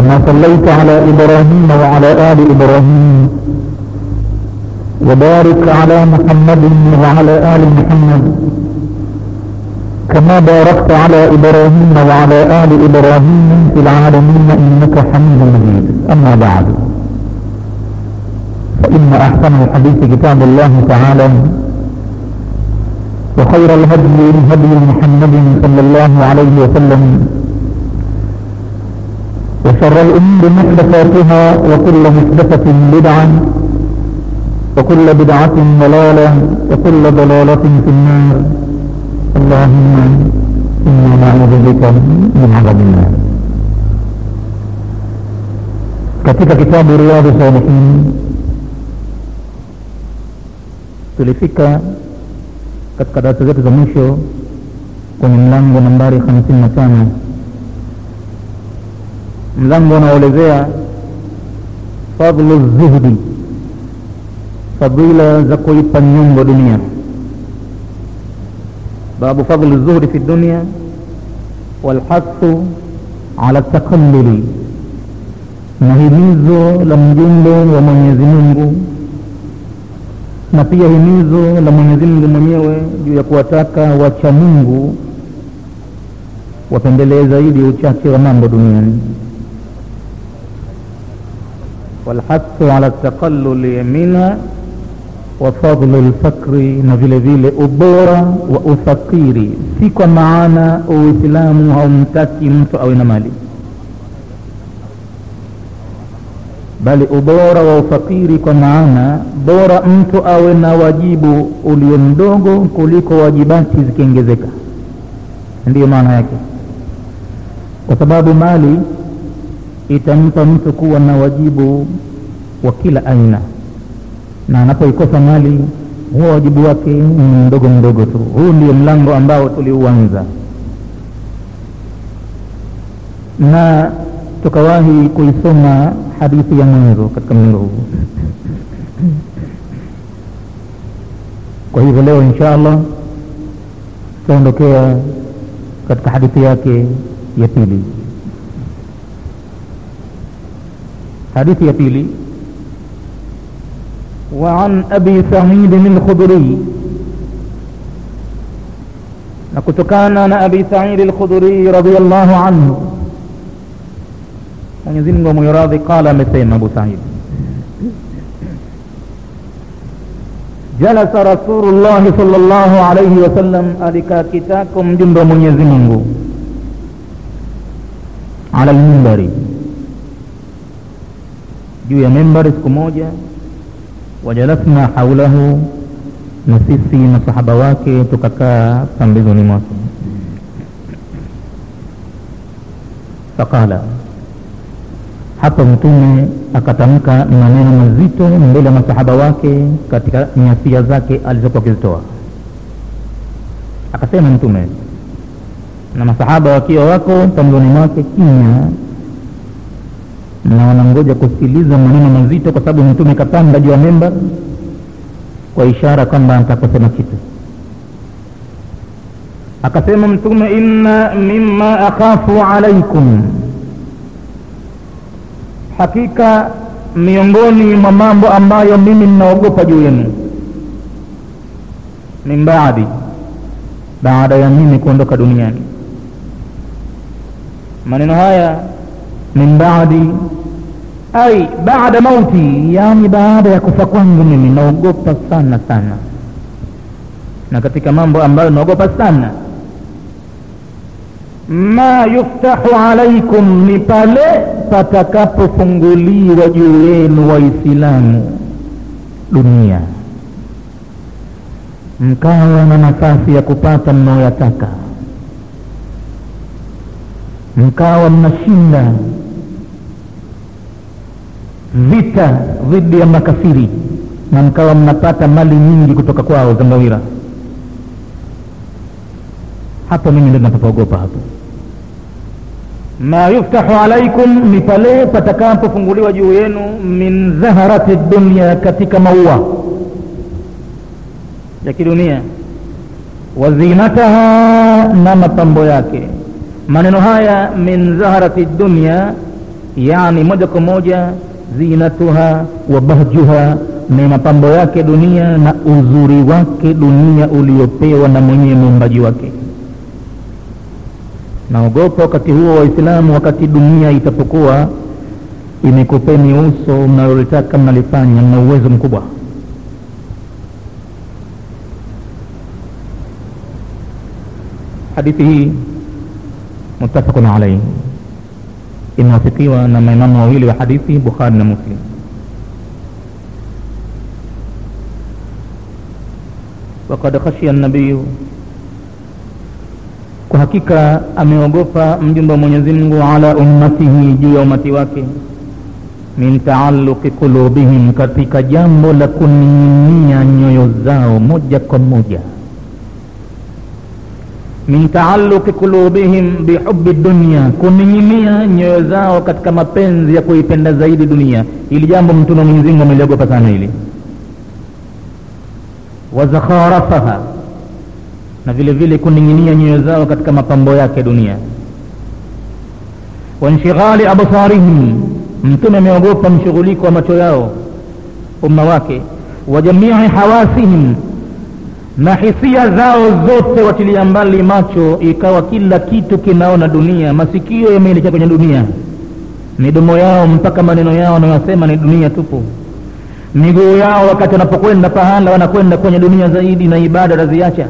كما صليت على إبراهيم وعلى آل إبراهيم وبارك على محمد وعلى آل محمد كما باركت على إبراهيم وعلى آل إبراهيم في العالمين إنك حميد مجيد أما بعد فإن أحسن الحديث كتاب الله تعالى وخير الهدي هدي محمد صلى الله عليه وسلم وشر الأمور محدثاتها وكل محدثة بدعة وكل بدعة ضلالة وكل ضلالة في النار اللهم إنا نعوذ بك من عذاب النار katika kitabu riyadhu salihin tulifika katika darasa zetu za mwisho kwenye mlango nambari hamsini na tano mlango unaoelezea fadlu zuhdi fadila za kuipa nyongo dunia babu fadli zuhdi fi dunia walhathu ala takalluli na himizo la mjumbe wa mwenyezi mungu na pia himizo la mwenyezi mungu mwenyewe juu ya kuwataka wacha mungu wapendelee zaidi uchache wa mambo duniani walhathu ala taqalluli minha wa fadlu lfakri na vile vile ubora wa ufakiri si kwa maana uislamu haumtaki mtu awe na mali bali ubora wa ufakiri kwa maana bora mtu awe na wajibu ulio mdogo kuliko wajibati zikiongezeka ndiyo maana yake kwa sababu mali itampa mtu kuwa na wajibu wa kila aina na anapoikosa mali huwa wajibu wake ni mdogo mdogo tu huu ndio mlango ambao tuliuanza na tukawahi kuisoma hadithi ya mwanzo katika mlango huu kwa hivyo leo insha allah tutaondokea katika hadithi yake ya pili hadithi ya pili وعن أبي سعيد الخدري نكتكان أبي سعيد الخدري رضي الله عنه Mwenyezi Mungu amwiradhi, qala, amesema Abu Said, jalasa Rasulullahi sallallahu alayhi wasallam, alikaa kitako mjumbe wa Mwenyezi Mungu ala lmimbari, juu ya mimbari siku moja, wajalasna haulahu, na sisi masahaba wake tukakaa pambizoni mwake, faqala hapa mtume akatamka maneno mazito mbele ya masahaba wake katika nyasia zake alizokuwa akizitoa akasema mtume na masahaba wakiwa wako pamboni mwake kimya na wanangoja kusikiliza maneno mazito kwa sababu mtume kapanda juu ya memba kwa ishara kwamba atakusema kitu akasema mtume inna mima akhafu alaikum hakika miongoni mwa mambo ambayo mimi ninaogopa juu yenu min baadi baada ya mimi kuondoka duniani maneno haya min baadi ai baada mauti yani baada ya kufa kwangu mimi naogopa sana sana na katika mambo ambayo naogopa sana ma yuftahu alaikum ni pale patakapofunguliwa juu yenu waislamu dunia mkawa na nafasi ya kupata mnaoyataka mkawa mnashinda vita dhidi ya makafiri na mkawa mnapata mali nyingi kutoka kwao za ngawira hapo mimi ndo napapoogopa hapo ma yuftahu alaikum ni pale patakapofunguliwa juu yenu min zaharati dunia katika maua ya kidunia wa zinataha na mapambo yake maneno haya min zaharati dunia yani moja kwa moja zinatuha wa bahjuha ni mapambo yake dunia na uzuri wake dunia uliopewa na mwenyewe muumbaji wake naogopa wakati huo waislamu wakati dunia itapokuwa imekupeni uso mnalolitaka mnalifanya mna uwezo mkubwa hadithi hii mutafaqun alaihi imewafikiwa na maimamu wawili wa hadithi bukhari na muslim wakad khashia nabiyu kwa hakika ameogopa mjumbe wa mwenyezi mungu ala ummatihi juu ya umati wake min taaluqi qulubihim katika jambo la kuning'inia nyoyo zao moja kwa moja min taaluqi qulubihim bihubi dunia kuning'inia nyoyo zao katika mapenzi ya kuipenda zaidi dunia ili jambo mtume mwenyezi mungu ameliogopa sana hili wazakharafaha na vile vile kuning'inia nyoyo zao katika mapambo yake dunia wanshighali absarihim mtume ameogopa mshughuliko wa macho yao umma wake wa jamii hawasihim na hisia zao zote watilia mbali macho ikawa kila kitu kinaona dunia masikio yameelekea kwenye dunia midomo yao mpaka maneno yao wanayosema ni dunia tupu miguu yao wakati wanapokwenda pahala wanakwenda kwenye dunia zaidi na ibada wataziacha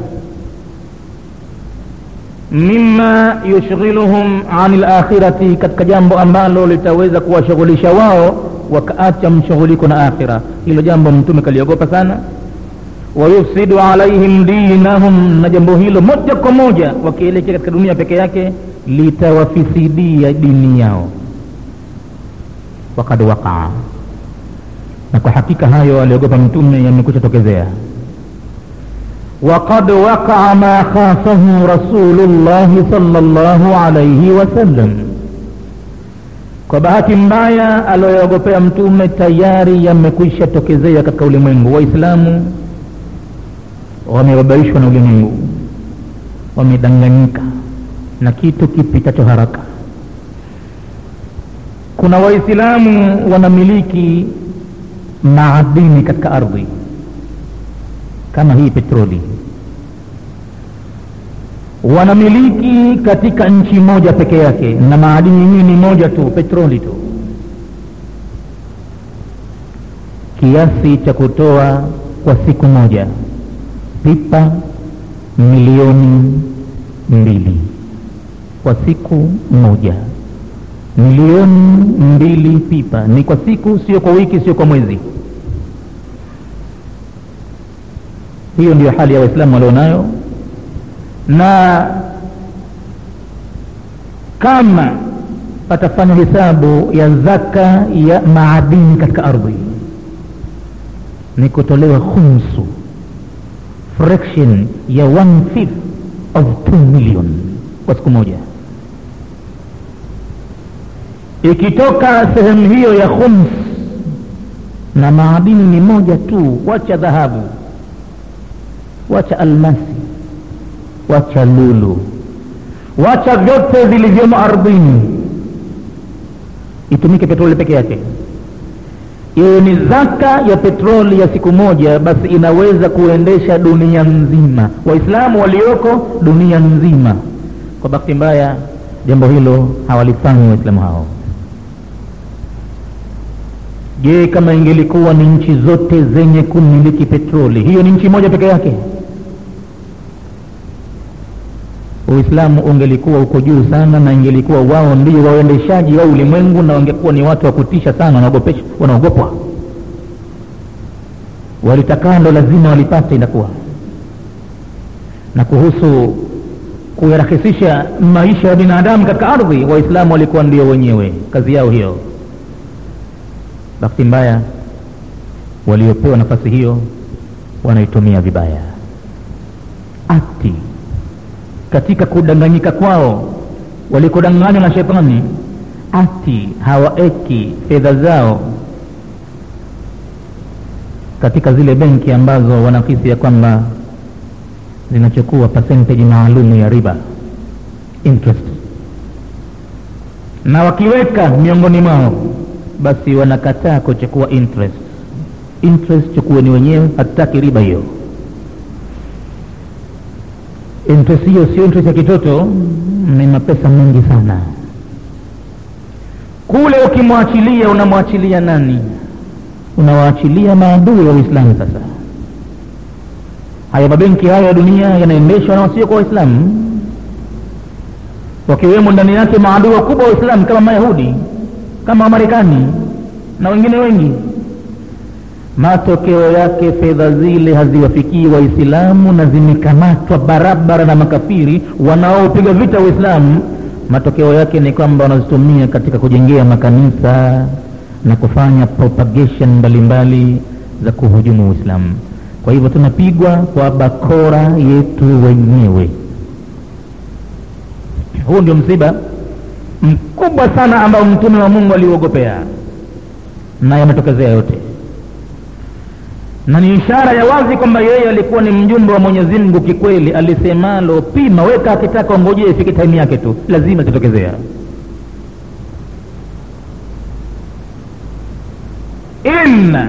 mima yushghiluhum ani lakhirati katika jambo ambalo litaweza kuwashughulisha wao wakaacha mshughuliko na akhira hilo jambo mtume kaliogopa sana wayufsidu alaihim dinahum na jambo hilo moja kwa moja wakielekea katika dunia peke yake litawafisidia dini yao wakad waqaa na kwa hakika hayo aliogopa mtume yamekwisha tokezea وقد وقع ما خافه رسول الله صلى الله عليه وسلم kwa bahati mbaya aliyoogopea mtume tayari yamekwisha tokezea katika ulimwengu waislamu wamebabaishwa na ulimwengu wamedanganyika na kitu kipitacho haraka kuna waislamu wanamiliki maadini katika ardhi kama hii petroli wanamiliki katika nchi moja peke yake na maadini yenyewe ni moja tu petroli tu kiasi cha kutoa kwa siku moja pipa milioni mbili kwa siku moja milioni mbili pipa ni kwa siku sio kwa wiki sio kwa mwezi hiyo ndiyo hali ya waislamu walionayo na kama patafanya hesabu ya zaka ya maadini katika ardhi ni kutolewa khumsu fraction ya one fifth of 2 million kwa siku moja ikitoka sehemu hiyo ya khums na maadini ni moja tu wacha dhahabu wacha almasi wacha lulu wacha vyote vilivyomo ardhini itumike petroli peke yake iwe ni zaka ya petroli ya siku moja basi inaweza kuendesha dunia nzima waislamu walioko dunia nzima kwa bahati mbaya jambo hilo hawalifanyi waislamu hao je kama ingelikuwa ni nchi zote zenye kumiliki petroli hiyo ni nchi moja peke yake uislamu ungelikuwa uko juu sana na ingelikuwa wao ndio waendeshaji wa ulimwengu na wangekuwa ni watu wa kutisha sana wanaogopwa walitakalo lazima walipate inakuwa na kuhusu kuyarahisisha maisha ya binadamu katika ardhi waislamu walikuwa ndio wenyewe kazi yao hiyo bahati mbaya waliopewa nafasi hiyo wanaitumia vibaya ati katika kudanganyika kwao walikodanganywa na shetani ati hawaeki fedha zao katika zile benki ambazo wanahisi ya kwamba zinachukua percentage maalum ya riba interest na wakiweka miongoni mwao basi wanakataa kuchukua interest interest chukueni wenyewe hatutaki riba hiyo interest hiyo sio interest ya kitoto ni mapesa mengi sana kule ukimwachilia unamwachilia nani unawaachilia maadui wa uislamu sasa haya mabenki hayo ya dunia yanaendeshwa na wasio kwa waislamu wakiwemo ndani yake maadui wakubwa wa uislamu kama mayahudi kama wamarekani na wengine wengi matokeo yake fedha zile haziwafikii waislamu na zimekamatwa barabara na makafiri wanaopiga vita uislamu matokeo yake ni kwamba wanazitumia katika kujengea makanisa na kufanya propagation mbalimbali za kuhujumu uislamu kwa hivyo tunapigwa kwa bakora yetu wenyewe huu ndio msiba mkubwa sana ambao mtume wa mungu aliuogopea na yametokezea yote na ni ishara ya wazi kwamba yeye alikuwa ni mjumbe wa mwenyezi mungu kikweli alisemalo pima weka akitaka ongojee ifike taimu yake tu lazima zitokezea inna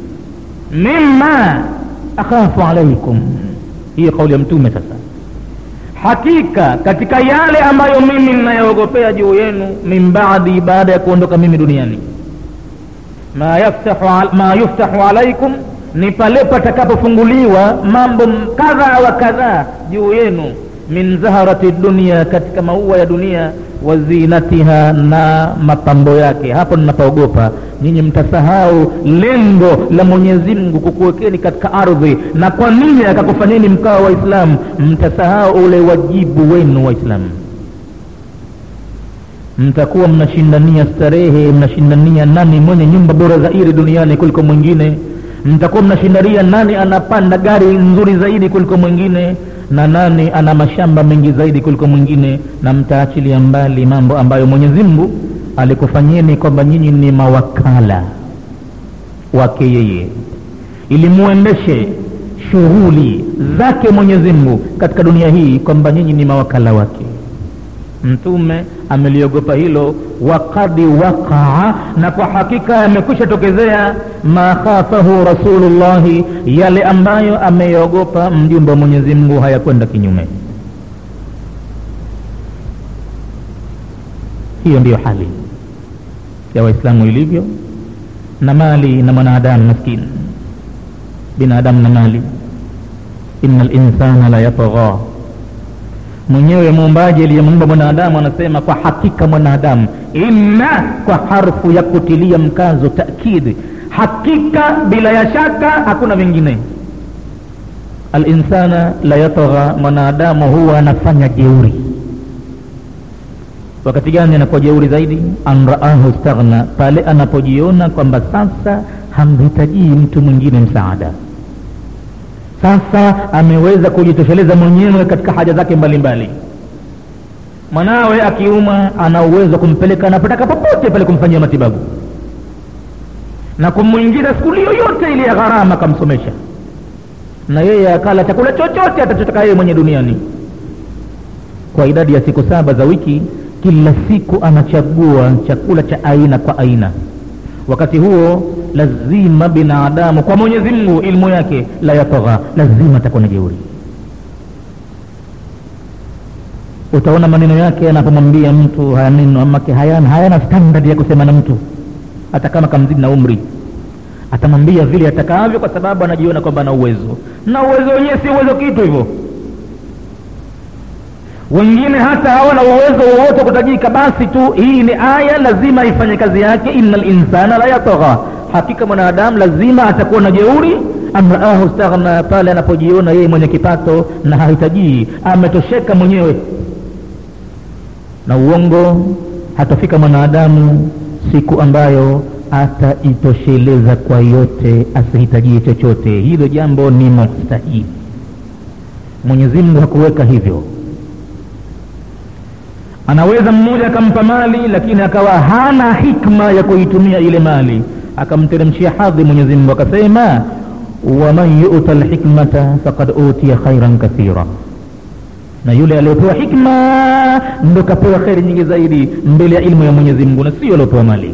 mima akhafu alaikum hiyo kauli ya mtume sasa hakika katika yale ambayo mimi ninayoogopea juu yenu min baadi baada ya kuondoka mimi duniani ma yaftahu, ma yuftahu alaikum ni pale patakapofunguliwa mambo kadha wa kadhaa juu yenu min zaharati dunia katika maua ya dunia wa zinatiha na mapambo yake hapo ninapoogopa nyinyi mtasahau lengo la mwenyezi mungu kukuwekeni katika ardhi na kwa nini akakufanyeni mkawa waislamu mtasahau ule wajibu wenu waislamu mtakuwa mnashindania starehe mnashindania nani mwenye nyumba bora zaidi duniani kuliko mwingine mtakuwa mnashindania nani anapanda gari nzuri zaidi kuliko mwingine na nani ana mashamba mengi zaidi kuliko mwingine na mtaachilia mbali mambo ambayo mwenyezi mungu alikufanyeni kwamba nyinyi ni mawakala wake yeye ili muendeshe shughuli zake mwenyezi mungu katika dunia hii kwamba nyinyi ni mawakala wake mtume ameliogopa hilo wakadi waqaa na kwa hakika yamekwisha tokezea ma khafahu rasulullahi yale ambayo ameyogopa mjumbe wa mwenyezi mungu hayakwenda kinyume hiyo ndiyo hali ya waislamu ilivyo na mali na mwanadamu maskini binadamu na mali ina linsana la yatgha mwenyewe muumbaji aliyemuumba mwanadamu anasema kwa hakika mwanadamu inna kwa harfu ya kutilia mkazo takidi hakika bila ya shaka hakuna vingine alinsana la yatgha mwanadamu huwa anafanya jeuri wakati gani anakuwa jeuri zaidi an raahu staghna pale anapojiona kwamba sasa hamhitajii mtu mwingine msaada sasa ameweza kujitosheleza mwenyewe katika haja zake mbalimbali mwanawe akiuma ana uwezo wa kumpeleka anapotaka popote pale kumfanyia matibabu na kumwingiza skuli yoyote ile ya gharama akamsomesha na yeye akala chakula chochote atachotaka yeye mwenye duniani kwa idadi ya siku saba za wiki kila siku anachagua chakula cha aina kwa aina wakati huo lazima binadamu kwa mwenyezi mungu ilmu yake la yatagha lazima atakuwa na jeuri utaona maneno yake anapomwambia mtu haya neno amake hayana, hayana standard ya kusema na mtu hata kama kamzidi na umri atamwambia vile atakavyo kwa sababu anajiona kwamba ana uwezo na uwezo wenyewe si uwezo kitu hivyo wengine hata hawana uwezo wowote kutajika basi tu hii ni aya lazima ifanye kazi yake ina linsana la yatagha hakika mwanadamu lazima atakuwa na jeuri amraahu staghna pale anapojiona yeye mwenye kipato na hahitajii ametosheka mwenyewe na uongo hatafika mwanadamu siku ambayo atajitosheleza kwa yote asihitajie chochote hilo jambo ni mustahili mwenyezi mungu hakuweka hivyo anaweza mmoja akampa mali lakini akawa hana hikma ya kuitumia ile mali akamteremshia hadhi mwenyezi mungu akasema waman yuta lhikmata fakad utiya khairan kathira na yule aliyopewa hikma ndo kapewa kheri nyingi zaidi mbele ya ilmu ya mwenyezi mungu na sio aliopewa mali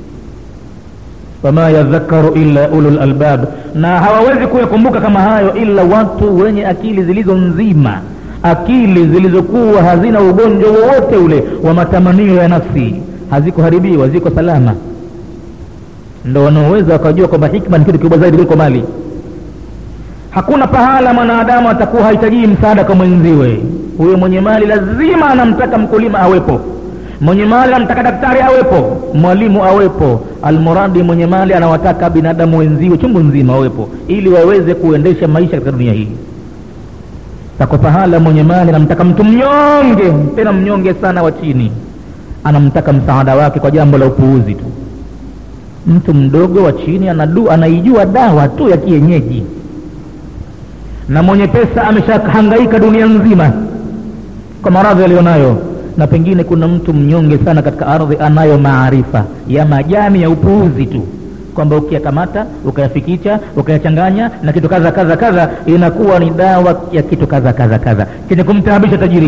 wama yadhakaru illa ulul albab na hawawezi kuyakumbuka kama hayo ila watu wenye akili zilizo nzima akili zilizokuwa hazina ugonjwa wowote ule wa matamanio ya nafsi hazikuharibiwa ziko salama ndo wanaoweza wakajua kwamba hikma ni kitu kikubwa zaidi kuliko mali hakuna pahala mwanadamu atakuwa hahitajii msaada kwa mwenziwe huyo mwenye mali lazima anamtaka mkulima awepo mwenye mali anamtaka daktari awepo mwalimu awepo almuradi mwenye mali anawataka binadamu wenziwe chungu nzima wawepo ili waweze kuendesha maisha katika dunia hii tako pahala mwenye mali anamtaka mtu mnyonge tena mnyonge sana wa chini anamtaka msaada wake kwa jambo la upuuzi tu mtu mdogo wa chini anadu, anaijua dawa tu ya kienyeji na mwenye pesa ameshahangaika dunia nzima kwa maradhi aliyonayo na pengine kuna mtu mnyonge sana katika ardhi anayo maarifa ya majani ya upuuzi tu kwamba ukiyakamata ukayafikicha ukayachanganya na kitu kadha kadha kadha inakuwa ni dawa ya kitu kadha kadha kadha chenye kumtaabisha tajiri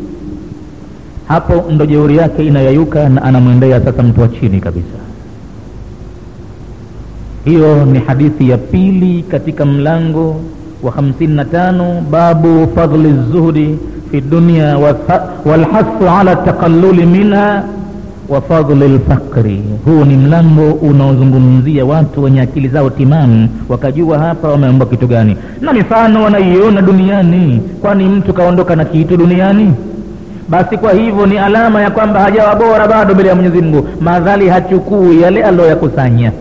hapo ndo jeuri yake inayayuka na anamwendea sasa mtu wa chini kabisa hiyo ni hadithi ya pili katika mlango wa 55 babu fadli zuhdi fi dunya walhasu ala taqalluli minha wa fadli lfaqri huu ni mlango unaozungumzia watu wenye akili zao timamu wakajua hapa wameomba kitu gani na mifano wanaiona duniani kwani mtu kaondoka na kitu duniani basi kwa hivyo ni alama ya kwamba hajawa bora bado mbele ya mwenyezi mungu madhali hachukui yale aliyoyakusanya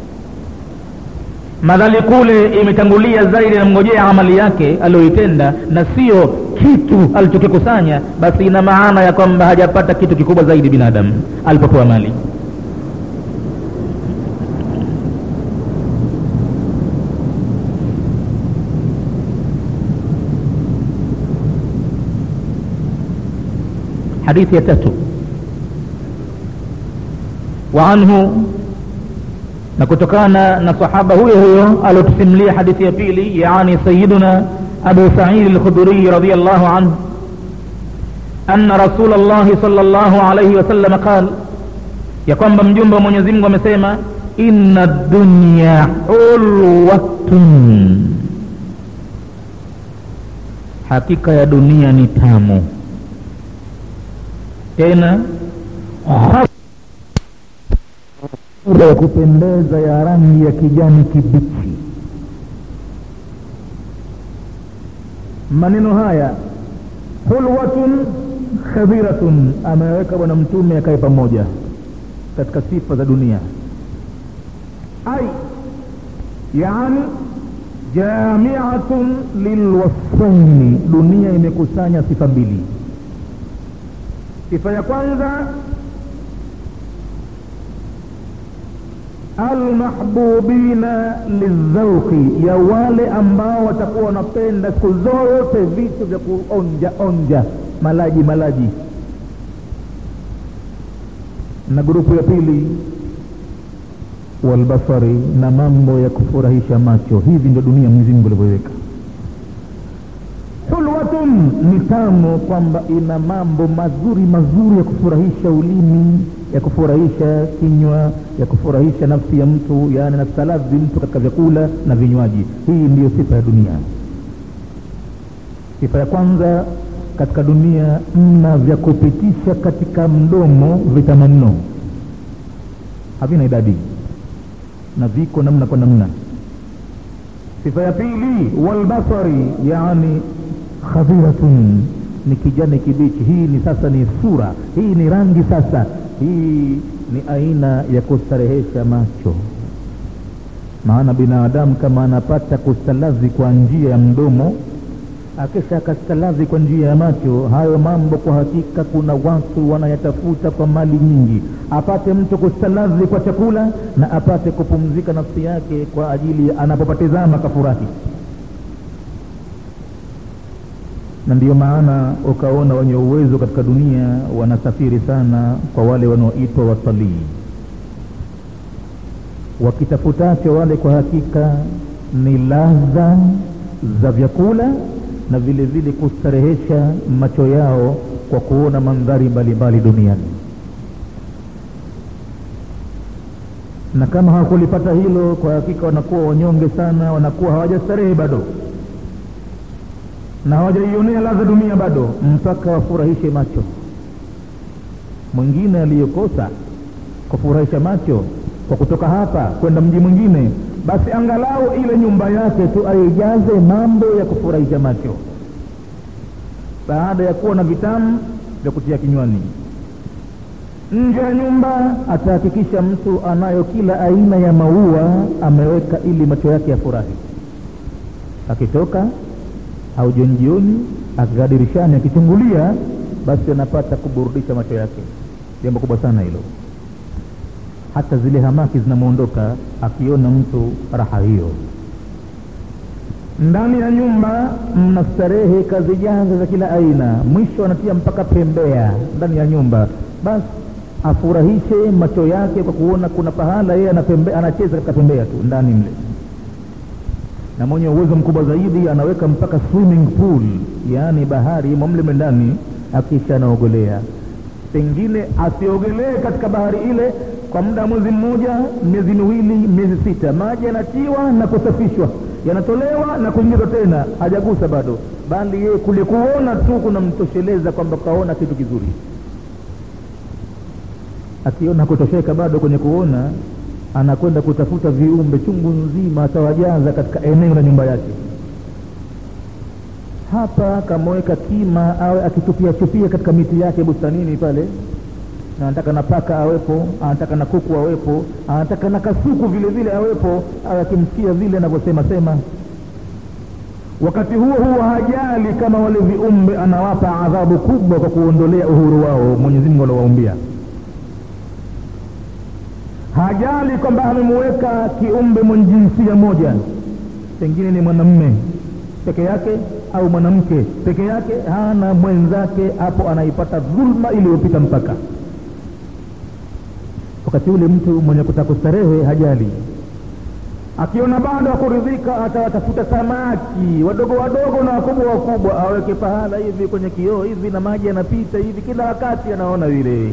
madhali kule imetangulia zaidi namngojea amali yake aliyoitenda na sio kitu alichokikusanya basi ina maana ya kwamba hajapata kitu kikubwa zaidi binadamu alipopewa mali hadithi ya tatu waanhu na kutokana na sahaba huyo huyo aliotusimulia hadithi ya pili yani sayiduna abu saidi lkhuduriyi radiallahu anhu أن رسول الله صلى الله عليه وسلم قال ya kwamba mjumbe wa mwenyezi mungu amesema inna dunya ulwatun hakika ya dunia ni tamu tena sura ya kupendeza ya rangi ya kijani kibichi maneno haya hulwatun khadhiratun ameweka bwana mtume akae pamoja katika sifa za dunia ai yani jamiatun lilwasfaini dunia imekusanya sifa mbili sifa ya kwanza almahbubina lildhauqi ya wale ambao watakuwa wanapenda siku zote vitu vya kuonja onja malaji malaji na grupu ya pili walbasari na mambo ya kufurahisha macho hivi ndio dunia mwenyezi mungu alivyoiweka hulwatun ni tamu kwamba ina mambo mazuri mazuri ya kufurahisha ulimi ya kufurahisha kinywa ya kufurahisha nafsi ya mtu yaani nastaladhi mtu katika vyakula na vinywaji hii ndiyo sifa ya dunia sifa ya kwanza katika dunia mna vya kupitisha katika mdomo vitamu mno havina idadi na viko namna kwa namna sifa ya pili walbasari yani khadhiratun ni kijani kibichi hii ni sasa ni sura hii ni rangi sasa hii ni aina ya kustarehesha macho maana binadamu kama anapata kustalazi kwa njia ya mdomo akisha akastalazi kwa njia ya macho hayo mambo kwa hakika kuna watu wanayatafuta kwa mali nyingi apate mtu kustalazi kwa chakula na apate kupumzika nafsi yake kwa ajili anapopatizama kafurahi na ndiyo maana ukaona wenye uwezo katika dunia wanasafiri sana kwa wale wanaoitwa watalii wakitafutacho wale kwa hakika ni ladha za vyakula na vile vile kustarehesha macho yao kwa kuona mandhari mbalimbali duniani na kama hawakulipata hilo kwa hakika wanakuwa wanyonge sana wanakuwa hawajastarehe bado na hawajaionea ladha dunia bado mpaka wafurahishe macho mwingine aliyokosa kufurahisha macho kwa kutoka hapa kwenda mji mwingine basi angalau ile nyumba yake tu aijaze mambo ya kufurahisha macho baada ya kuwa na vitamu vya kutia kinywani nje ya nyumba atahakikisha mtu anayo kila aina ya maua ameweka ili macho yake yafurahi akitoka au jioni jioni akikaa dirishani akichungulia basi anapata kuburudisha macho yake jambo kubwa sana hilo hata zile hamaki zinamwondoka akiona mtu raha hiyo ndani ya nyumba mna starehe kazi janja za kila aina mwisho anatia mpaka pembea ndani ya nyumba basi afurahishe macho yake kwa kuona kuna pahala yeye anacheza katika pembea tu ndani mle na mwenye uwezo mkubwa zaidi anaweka mpaka swimming pool yaani bahari imo mle ndani akisha anaogolea pengine asiogelee katika bahari ile kwa muda wa mwezi mmoja miezi miwili miezi sita maji yanatiwa na kusafishwa yanatolewa na kuingizwa tena hajagusa bado bali yeye kule kuona tu kunamtosheleza kwamba kaona kitu kizuri akiona kutosheka bado kwenye kuona anakwenda kutafuta viumbe chungu nzima atawajaza katika eneo la nyumba yake hapa kamweka kima awe akitupia chupia katika miti yake bustanini pale na anataka na paka awepo anataka na kuku awepo anataka na kasuku vile vile awepo awe akimsikia vile anavyosema sema wakati huo huo hajali kama wale viumbe anawapa adhabu kubwa kwa kuondolea uhuru wao mwenyezi mungu aliowaumbia hajali kwamba amemuweka kiumbe mwenye jinsia moja pengine ni mwanamme peke yake au mwanamke peke yake hana mwenzake hapo anaipata dhulma iliyopita mpaka wakati ule mtu mwenye kutaka kustarehe hajali akiona bado akuridhika atawatafuta samaki wadogo wadogo na wakubwa wakubwa aweke pahala hivi kwenye kioo hivi na maji yanapita hivi kila wakati anaona vile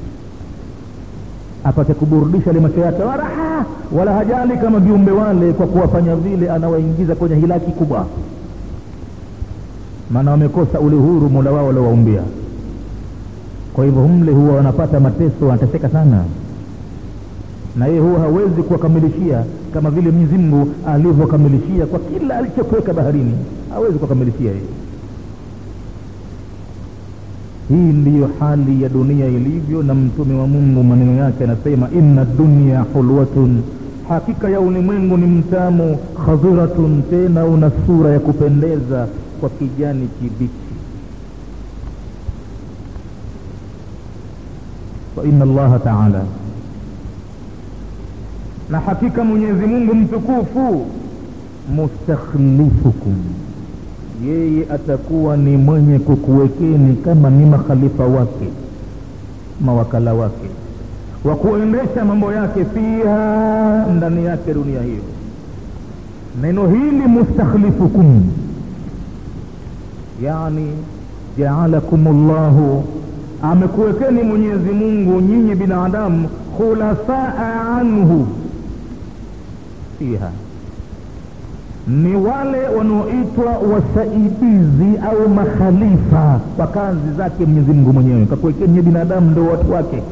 apate kuburudisha ile macho yake wala, wala hajali kama viumbe wale kwa kuwafanya vile anawaingiza kwenye hilaki kubwa maana wamekosa ule huru mola wao waliowaumbia kwa hivyo humle huwa wanapata mateso wanateseka sana na yeye huwa hawezi kuwakamilishia kama vile mwenyezi mungu alivyokamilishia kwa kila alichokuweka baharini hawezi kuwakamilishia yeye hii ndiyo hali ya dunia ilivyo na mtume wa mungu maneno yake anasema inna dunya hulwatun hakika ya ulimwengu ni mtamu khadhiratun tena una sura ya kupendeza kwa kijani kibichi wa inna allaha taala na hakika mwenyezi mungu mtukufu mustakhlifukum yeye atakuwa ni mwenye kukuwekeni kama ni makhalifa wake mawakala wake wa kuendesha mambo yake fiha ndani yake dunia hiyo neno hili mustakhlifukum yani jaalakum llahu amekuwekeni mwenyezi mungu nyinyi binadamu khulafaa anhu fiha ni wale wanaoitwa wasaidizi au makhalifa kwa kazi zake mwenyezi mungu mwenyewe kakuwekeni binadamu ndo watu wake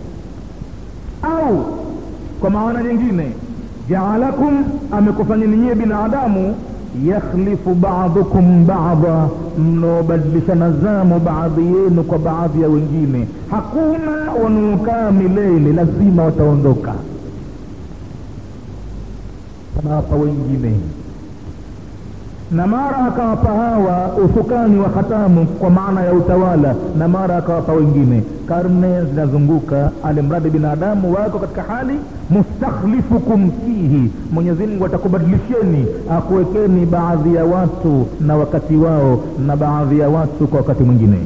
au kwa maana nyingine jaalakum amekufanyeni nyie binadamu yakhlifu badukum bada mnaobadilishana zamu baadhi yenu kwa baadhi ya wengine hakuna wanaokaa milele lazima wataondoka anawapa wengine na mara akawapa hawa usukani wa hatamu kwa maana ya utawala na mara akawapa wengine karne zinazunguka alimradi binadamu wako katika hali mustakhlifukum fihi mwenyezi mungu atakubadilisheni akuwekeni baadhi ya watu na wakati wao na baadhi ya watu kwa wakati mwingine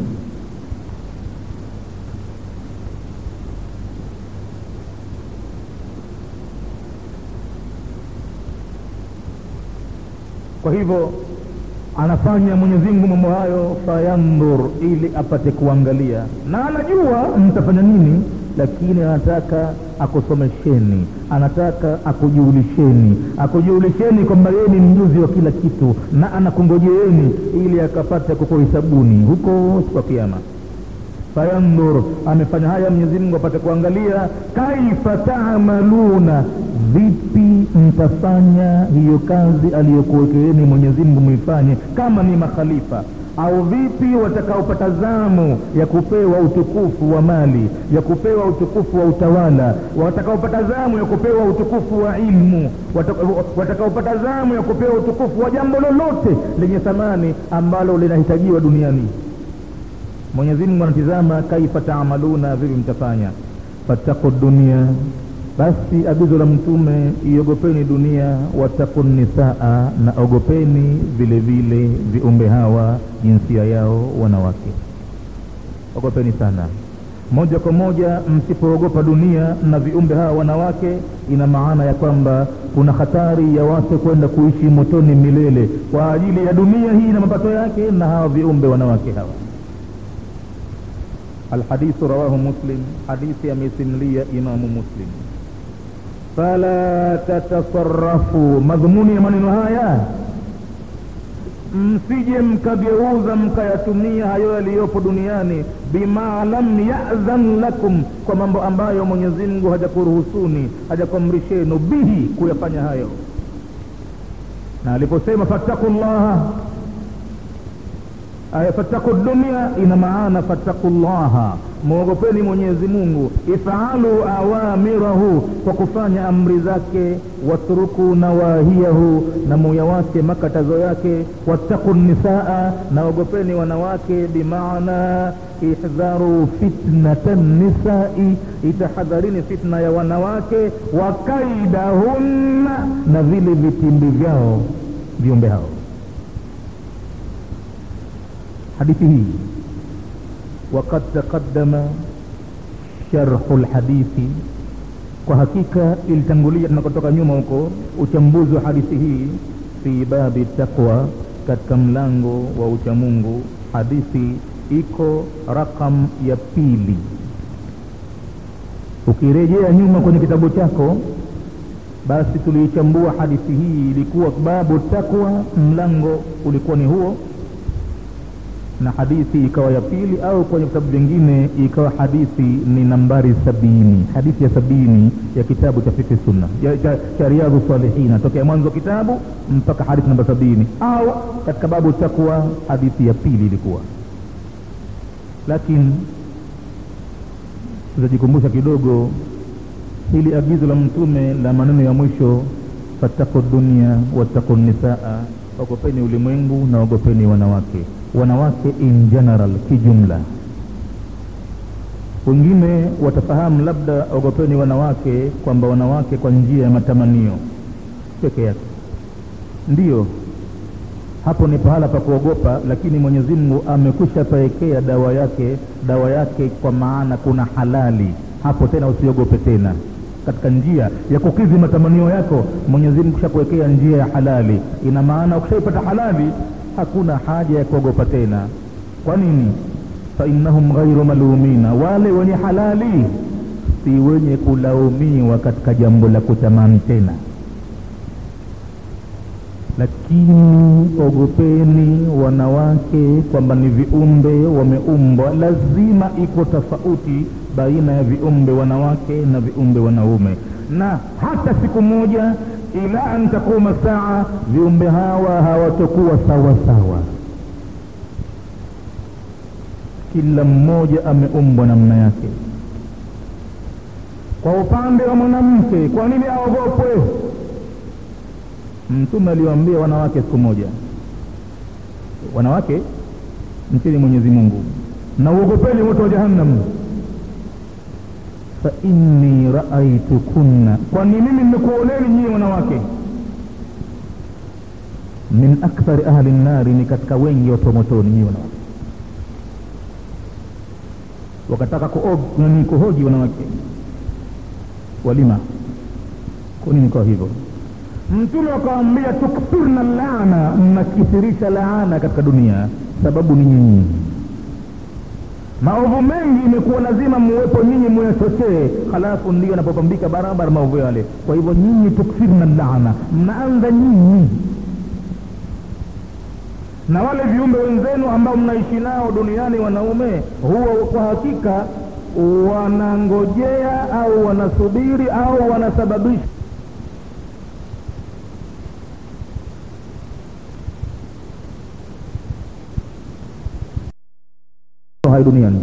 kwa hivyo anafanya mwenyezi mungu mambo hayo fayandhur ili apate kuangalia na anajua mtafanya nini lakini anataka akusomesheni anataka akujulisheni akujulisheni kwamba yeye ni mjuzi wa kila kitu na anakungojeeni ili akapate kukuhisabuni huko siku ya kiama fayandhur amefanya haya mwenyezi mungu apate kuangalia kaifa taamaluna vipi mtafanya hiyo kazi aliyokuwekeeni mwenyezi mungu muifanye kama ni makhalifa au vipi watakaopata zamu ya kupewa utukufu wa mali ya kupewa utukufu wa utawala watakaopata zamu ya kupewa utukufu wa ilmu watakaopata zamu ya kupewa utukufu wa jambo lolote lenye thamani ambalo linahitajiwa duniani mwenyezi mungu anatizama kaifa taamaluna vipi mtafanya fattaku dunia basi agizo la mtume iogopeni dunia wataku nisaa na ogopeni vile vile viumbe hawa jinsia yao wanawake ogopeni sana moja kwa moja msipoogopa dunia na viumbe hawa wanawake ina maana ya kwamba kuna hatari ya watu kwenda kuishi motoni milele kwa ajili ya dunia hii na mapato yake na hawa viumbe wanawake hawa alhadithu rawahu muslim hadithi amesimulia imamu muslim fala tatasarafu madhumuni ya maneno haya msije mkageuza mkayatumia hayo yaliyopo duniani bima lam yadhan lakum kwa mambo ambayo mwenyezi mungu hajakuruhusuni hajakuamrishenu bihi kuyafanya hayo na aliposema fattaku llaha aya fattaku dunia ina maana fattaku llaha mwogopeni mwenyezi mungu ifalu awamirahu kwa kufanya amri zake watruku nawahiyahu na muyawache makatazo yake wattaku nisaa na ogopeni wanawake bimaana ihdharu fitnata nisai itahadharini fitna ya wanawake wa kaidahunna na vile vitimbi vyao viumbe hao hadithi hii وقد تقدم شرح الحديث kwa hakika ilitangulia tunakotoka nyuma huko uchambuzi wa hadithi hii fi babi taqwa katika mlango wa uchamungu hadithi iko rakam ya pili ukirejea nyuma kwenye kitabu chako basi tuliichambua hadithi hii ilikuwa babu taqwa mlango ulikuwa ni huo na hadithi ikawa ya pili au kwenye vitabu vingine ikawa hadithi ni nambari sabini hadithi ya sabini ya kitabu cha fikhi sunna ya, cha, cha riadhu salihina tokea mwanzo kitabu mpaka hadithi namba sabini au katika babu takwa hadithi ya pili ilikuwa lakini tutajikumbusha kidogo hili agizo la mtume la maneno ya mwisho fattaku dunia wattaku nisaa ogopeni ulimwengu na ogopeni wanawake wanawake in general kijumla wengine watafahamu labda ogopeni wanawake kwamba wanawake kwa njia ya matamanio peke yake ndiyo hapo ni pahala pa kuogopa lakini mwenyezi mungu amekwisha pawekea dawa yake dawa yake kwa maana kuna halali hapo tena usiogope tena katika njia ya kukidhi matamanio yako mwenyezi mungu kishakuwekea njia ya halali ina maana ukishaipata halali hakuna haja ya kuogopa tena kwa nini fainnahum ghairu malumina wale wenye halali si wenye kulaumiwa katika jambo la kutamani tena lakini ogopeni wanawake kwamba ni viumbe wameumbwa lazima iko tofauti baina ya viumbe wanawake na viumbe wanaume na hata siku moja ila an takuma saa viumbe hawa hawatokuwa sawa sawa kila mmoja ameumbwa namna yake kwa upande wa mwanamke kwa nini aogopwe mtume aliwaambia wanawake siku moja wanawake mcheni mwenyezi mungu na uogopeni moto wa jahannam fa inni raaitukunna kwani mimi nimekuoneni nyinyi wanawake min akthari ahli nnari ni katika wengi watu wa motoni nyinyi wanawake wakataka kuog- nani kuhoji wanawake walima kwa nini kwa hivyo mtume akawambia tukthirna laana mnakithirisha laana katika dunia sababu ni nyinyi maovu mengi imekuwa lazima muwepo nyinyi muyachochee halafu ndio yanapopambika barabara maovu yale kwa hivyo nyinyi tukthirna laana mnaanza nyinyi na wale viumbe wenzenu ambao mnaishi nao duniani wanaume huwa kwa hakika wanangojea au wanasubiri au wanasababisha hai duniani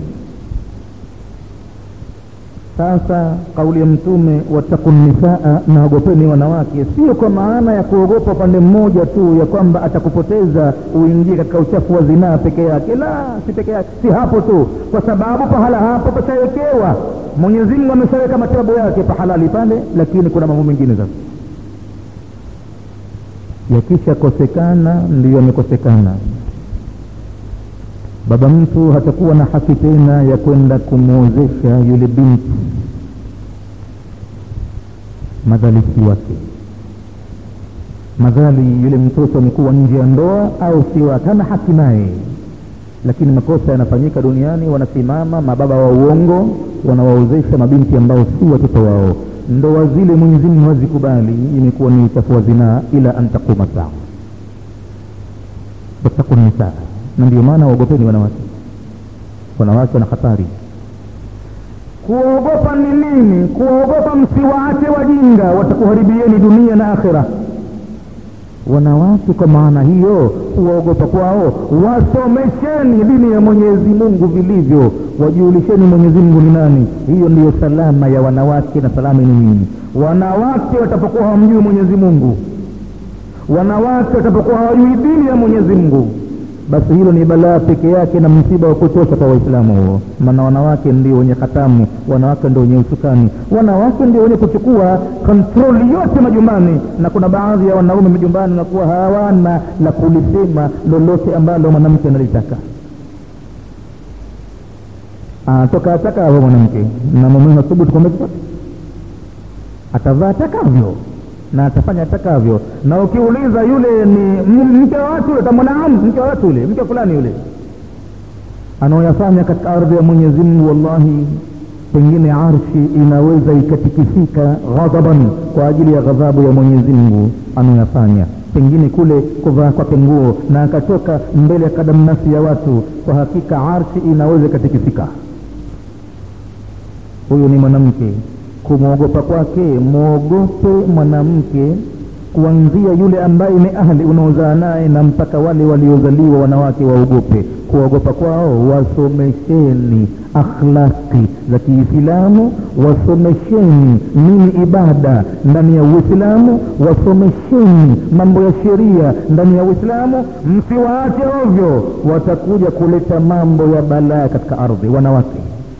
sasa kauli ya mtume watakun nisaa naogopeni wanawake sio kwa maana ya kuogopa upande mmoja tu ya kwamba atakupoteza uingie katika uchafu wa zinaa peke yake la si peke yake si hapo tu kwa sababu pahala hapo pachawekewa mwenyezi mungu ameshaweka matibabu yake pahalali pale lakini kuna mambo mengine sasa yakishakosekana ndiyo yamekosekana baba mtu hatakuwa na haki tena ya kwenda kumwozesha yule binti madhalisi wake madhali yule mtoto amekuwa nje ya ndoa au sio hana haki naye lakini makosa yanafanyika duniani wanasimama mababa wa uongo wanawaozesha mabinti ambao si watoto wao ndoa zile mwenyezi mungu hazikubali imekuwa ni uchafu wa zinaa ila an taquma saa wattaku nisaa na ndio maana waogopeni wanawake wanawake wana hatari kuogopa ni nini kuogopa msiwaache wajinga watakuharibieni dunia na akhira wanawake kwa maana hiyo kuwaogopa kwao wasomesheni dini ya mwenyezi mungu vilivyo wajiulisheni mwenyezi mungu ni nani hiyo ndiyo salama ya wanawake na salama ni nini wanawake watapokuwa hawamjui mwenyezi mungu wanawake watapokuwa hawajui dini ya mwenyezi mungu basi hilo ni balaa peke yake na msiba wa kutosha kwa waislamu huo maana wanawake ndio wenye hatamu wanawake ndio wenye usukani wanawake ndio wenye kuchukua kontroli yote majumbani na kuna baadhi ya wanaume majumbani nakuwa hawana la kulisema lolote ambalo mwanamke analitaka anatoka atakavyo mwanamke na mume nathubutu kwamba atavaa atakavyo na atafanya atakavyo na ukiuliza yule ni mke wa watu yule tamwona mke wa watu yule mke fulani yule anaoyafanya katika ardhi ya mwenyezi mungu wallahi pengine arshi inaweza ikatikisika ghadhaban kwa ajili ya ghadhabu ya mwenyezi mungu anaoyafanya pengine kule kuvaa kwake nguo na akatoka mbele ya kadamnasi ya watu kwa hakika arshi inaweza ikatikisika huyu ni mwanamke kumwogopa kwake mwogope mwanamke kuanzia yule ambaye ni ahli unaozaa naye na mpaka wale waliozaliwa wanawake waogope kuogopa kwao wasomesheni akhlaqi za kiislamu wasomesheni nini ibada ndani ya uislamu wasomesheni mambo ya sheria ndani ya uislamu msiwaache ovyo watakuja kuleta mambo ya balaa katika ardhi wanawake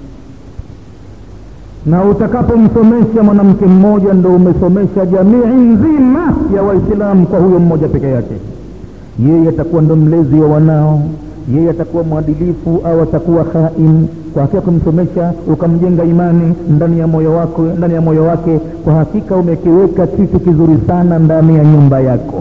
na utakapomsomesha mwanamke mmoja ndo umesomesha jamii nzima ya waislamu kwa huyo mmoja peke yake yeye atakuwa ndo mlezi wa wanao yeye atakuwa mwadilifu au atakuwa khain kwa hakika kumsomesha ukamjenga imani ndani ya moyo wako ndani ya moyo wake kwa hakika umekiweka kitu kizuri sana ndani ya nyumba yako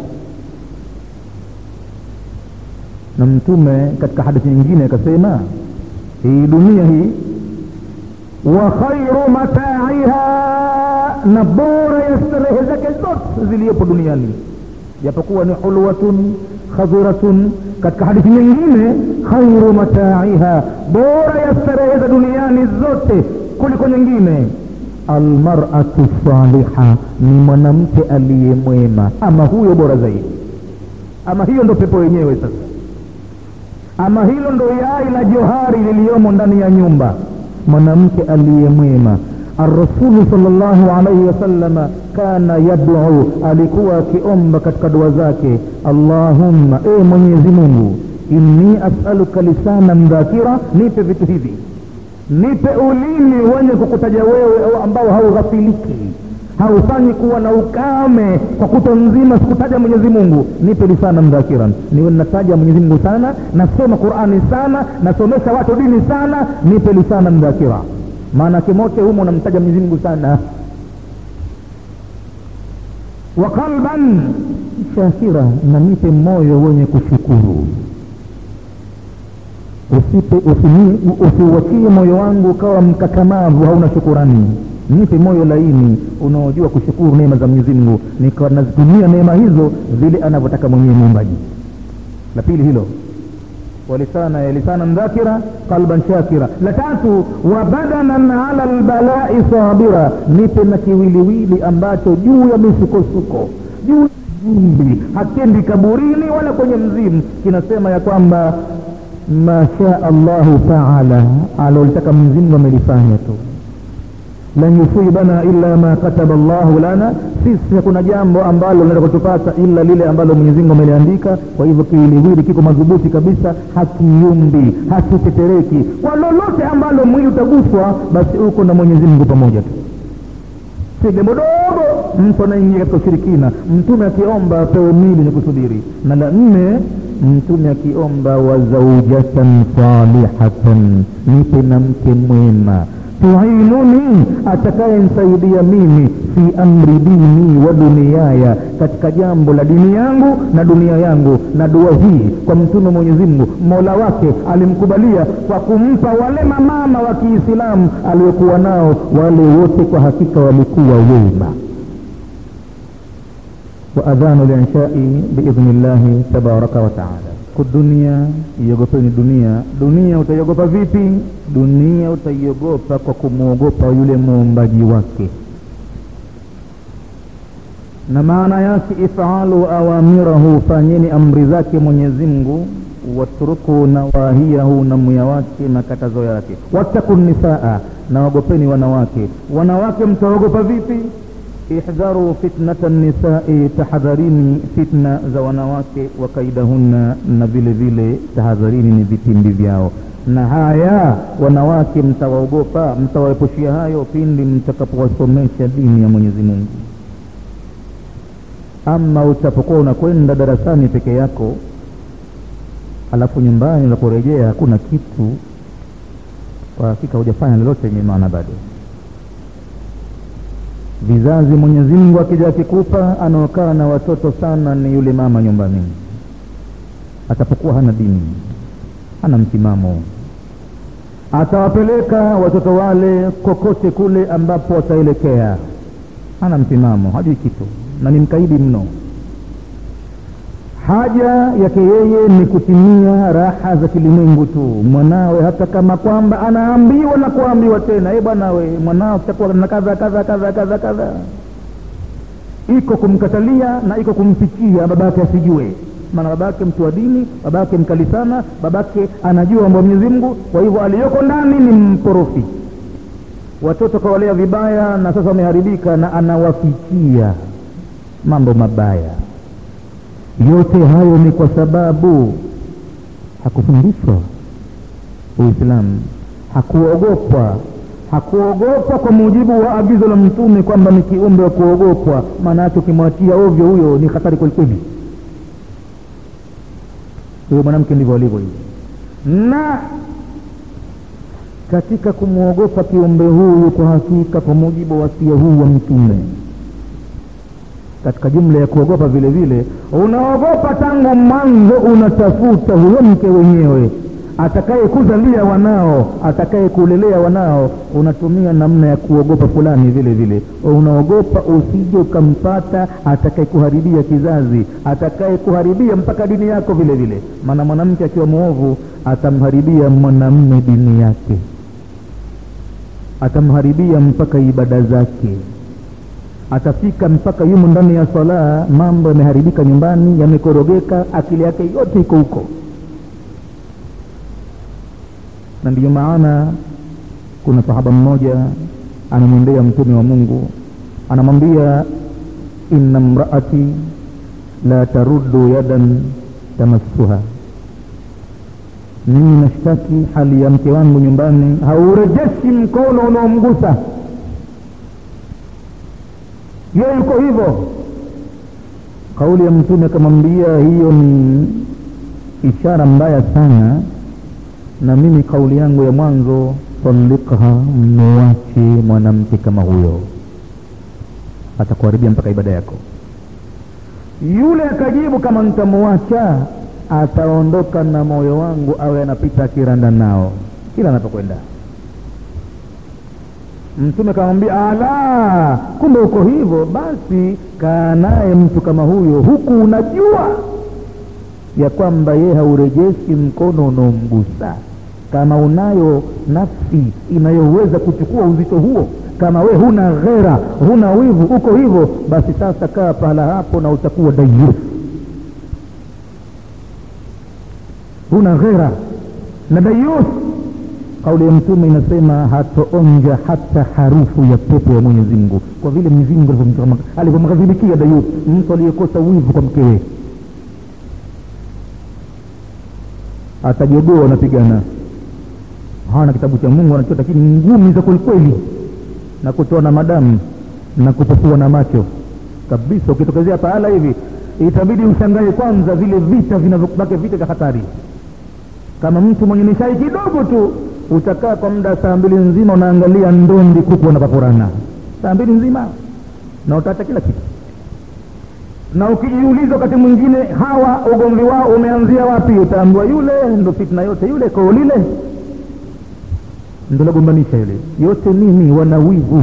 na mtume katika hadithi nyingine akasema hii dunia hii wa khairu mataiha na bora ya starehe zake zote ziliyopo duniani japokuwa ni hulwatun khadhiratun katika hadithi nyingine khairu mataiha bora ya starehe za duniani zote kuliko nyingine almaratu saliha ni mwanamke aliye mwema ama huyo bora zaidi ama hiyo ndo pepo yenyewe sasa ama hilo ndo yai la johari liliyomo ndani ya nyumba mwanamke aliye mwema arrasulu salllahu alaihi wasalama kana yaduu alikuwa akiomba katika dua zake allahumma e mwenyezi mungu inni asaluka lisanan dhakira nipe vitu hivi nipe ulimi wenye kukutaja wewe ambao haughafiliki haufanyi kuwa na ukame kwa kuto nzima sikutaja mwenyezi mungu nipe lisanan dhakiran niwe nataja mwenyezi mungu sana nasoma qurani sana nasomesha watu dini sana nipe lisanan dhakira maana kimote humo namtaja mwenyezi mungu sana wa qalban shakira na nipe moyo wenye kushukuru usipe usiuachie moyo wangu ukawa mkakamavu hauna shukurani nipe moyo laini unaojua kushukuru neema za mwenyezi mungu nikawa nazitumia neema hizo vile anavyotaka mwenyewe muumbaji la pili hilo walisana lisanan dhakira qalban shakira la tatu wa badanan ala lbalai sabira nipe na kiwiliwili ambacho juu ya misukosuko juu vumbi hakendi kaburini wala kwenye mzimu kinasema ya kwamba masha allahu taala alolitaka mwenyezimngu amelifanya tu lan yusibana illa ma kataba llahu lana sisi hakuna jambo ambalo linaweza kutupata ila lile ambalo mwenyezimungu ameliandika kwa hivyo kiwiliwili kiko madhubuti kabisa hakiyumbi hakitetereki kwa lolote ambalo mwili utaguswa basi uko na mwenyezimngu pamoja tu si jambo dogo mtu anaingia katika ushirikina mtume akiomba apewe mili ni kusubiri na la nne mtume akiomba wazaujatan salihatan nipe na mke mwema tuinuni atakayenisaidia mimi fi amri dini wa duniaya katika jambo la dini yangu na dunia yangu na dua hii kwa mtume mwenyezimngu mola wake alimkubalia kwa kumpa wale mamama wa kiislamu aliokuwa nao wale wote kwa hakika walikuwa wema وأذان الإنشاء بإذن الله تبارك وتعالى kudunia iogopeni dunia dunia utaiogopa vipi dunia utaiogopa kwa kumwogopa yule muumbaji wake na maana yake ifalu awamirahu fanyeni amri zake mwenyezimngu watruku nawahiyahu na muya wake na katazo yake wattaku nisaa na wagopeni wanawake wanawake mtaogopa vipi ihdharu fitnata nisai tahadharini fitna za wanawake wa kaidahunna na vile vile tahadharini ni vitimbi vyao na haya wanawake mtawaogopa mtawaepushia hayo pindi mtakapowasomesha dini ya mwenyezi mungu ama utapokuwa unakwenda darasani peke yako alafu nyumbani unaporejea hakuna kitu kwa hakika hujafanya lolote yenye maana bado vizazi mwenyezi mungu akija akikupa anaokaa na watoto sana ni yule mama nyumbani atapokuwa hana dini hana msimamo atawapeleka watoto wale kokote kule ambapo wataelekea hana msimamo hajui kitu na ni mkaidi mno haja yake yeye ni kutimia raha za kilimwengu tu mwanawe hata kama kwamba anaambiwa na kuambiwa tena e bwanawe mwanao kitakuwa na kadha kadha kadha kadha kadha iko kumkatalia na iko kumfikia babake asijue maana babake mtu wa dini babake mkali sana babake anajua mambo ya mwenyezi mungu kwa hivyo aliyoko ndani ni mporofi watoto kawalea vibaya na sasa wameharibika na anawafikia mambo mabaya yote hayo ni kwa sababu hakufundishwa uislamu hakuogopwa hakuogopwa kwa mujibu wa agizo la mtume kwamba ni kiumbe wa kuogopwa maana yake ukimwachia ovyo huyo ni hatari kwelikweli huyo mwanamke ndivyo alivyo hivi na katika kumwogopa kiumbe huyu kwa hakika kwa mujibu wa wasia huu wa mtume katika jumla ya kuogopa vile vile unaogopa tangu mwanzo unatafuta huyo mke wenyewe atakaye kuzalia wanao atakaye kulelea wanao unatumia namna ya kuogopa fulani vile vile unaogopa usije ukampata atakaye kuharibia kizazi atakaye kuharibia mpaka dini yako vile vile maana mwanamke akiwa mwovu atamharibia mwanamme dini yake atamharibia mpaka ibada zake atafika mpaka yumo ndani ya swala mambo yameharibika nyumbani yamekorogeka akili yake yote iko huko na ndiyo maana kuna sahaba mmoja anamwendea mtume wa mungu anamwambia inna mraati la taruddu yadan tamassuha mimi nashtaki hali ya mke wangu nyumbani haurejeshi mkono unaomgusa yeye yuko hivyo kauli ya mtume akamwambia hiyo ni ishara mbaya sana na mimi kauli yangu ya mwanzo talikha muwache mwanamke kama huyo atakuharibia mpaka ibada yako yule akajibu kama nitamuacha ataondoka na moyo wangu awe anapita akiranda nao kila anapokwenda mtume akamwambia ala kumbe uko hivyo basi kaa naye mtu kama huyo huku unajua ya kwamba yeye haurejeshi mkono unaomgusa kama unayo nafsi inayoweza kuchukua uzito huo kama we huna ghera huna wivu uko hivyo basi sasa kaa pahala hapo na utakuwa dayus huna ghera na dayus kauli ya mtume inasema hatoonja hata harufu ya pepo ya mwenyezi mungu kwa vile mwenyezi mungu alivyomghadhibikia dayus mtu aliyekosa wivu kwa mkewe atajogoa wanapigana hawana kitabu cha mungu wanachota lakini ngumi za kwelikweli na kutoa na madamu na kupofua na macho kabisa ukitokezea pahala hivi itabidi ushangae kwanza vile vita vinavyobake vita vya hatari kama mtu mwenye nishai kidogo tu utakaa kwa muda saa mbili nzima unaangalia ndondi kuku wanapapurana saa mbili nzima na utaacha kila kitu na ukijiuliza wakati mwingine hawa ugomvi wao umeanzia wapi utaambiwa yule ndo fitna yote yule koo lile ndo lagombanisha yule yote nini wana wivu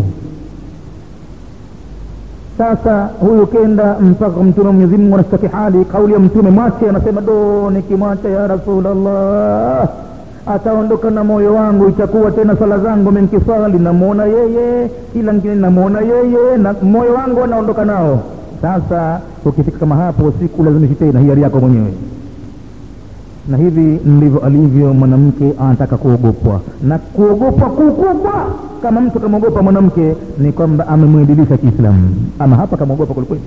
sasa huyu kenda mpaka mtume mwenyezi mungu anastaki hali kauli ya mtume mwache anasema do nikimwacha ya rasulllah ataondoka na moyo wangu itakuwa tena sala zangu menkisali namwona yeye kila ngine namwona yeye na moyo wangu anaondoka nao sasa ukifika kama hapo siku lazimishi tena hiari yako mwenyewe na hivi ndivyo alivyo mwanamke anataka kuogopwa na kuogopwa kukubwa kama mtu kamwogopa mwanamke ni kwamba amemwedilisha kiislamu ama hapa kamwogopa kwelikweli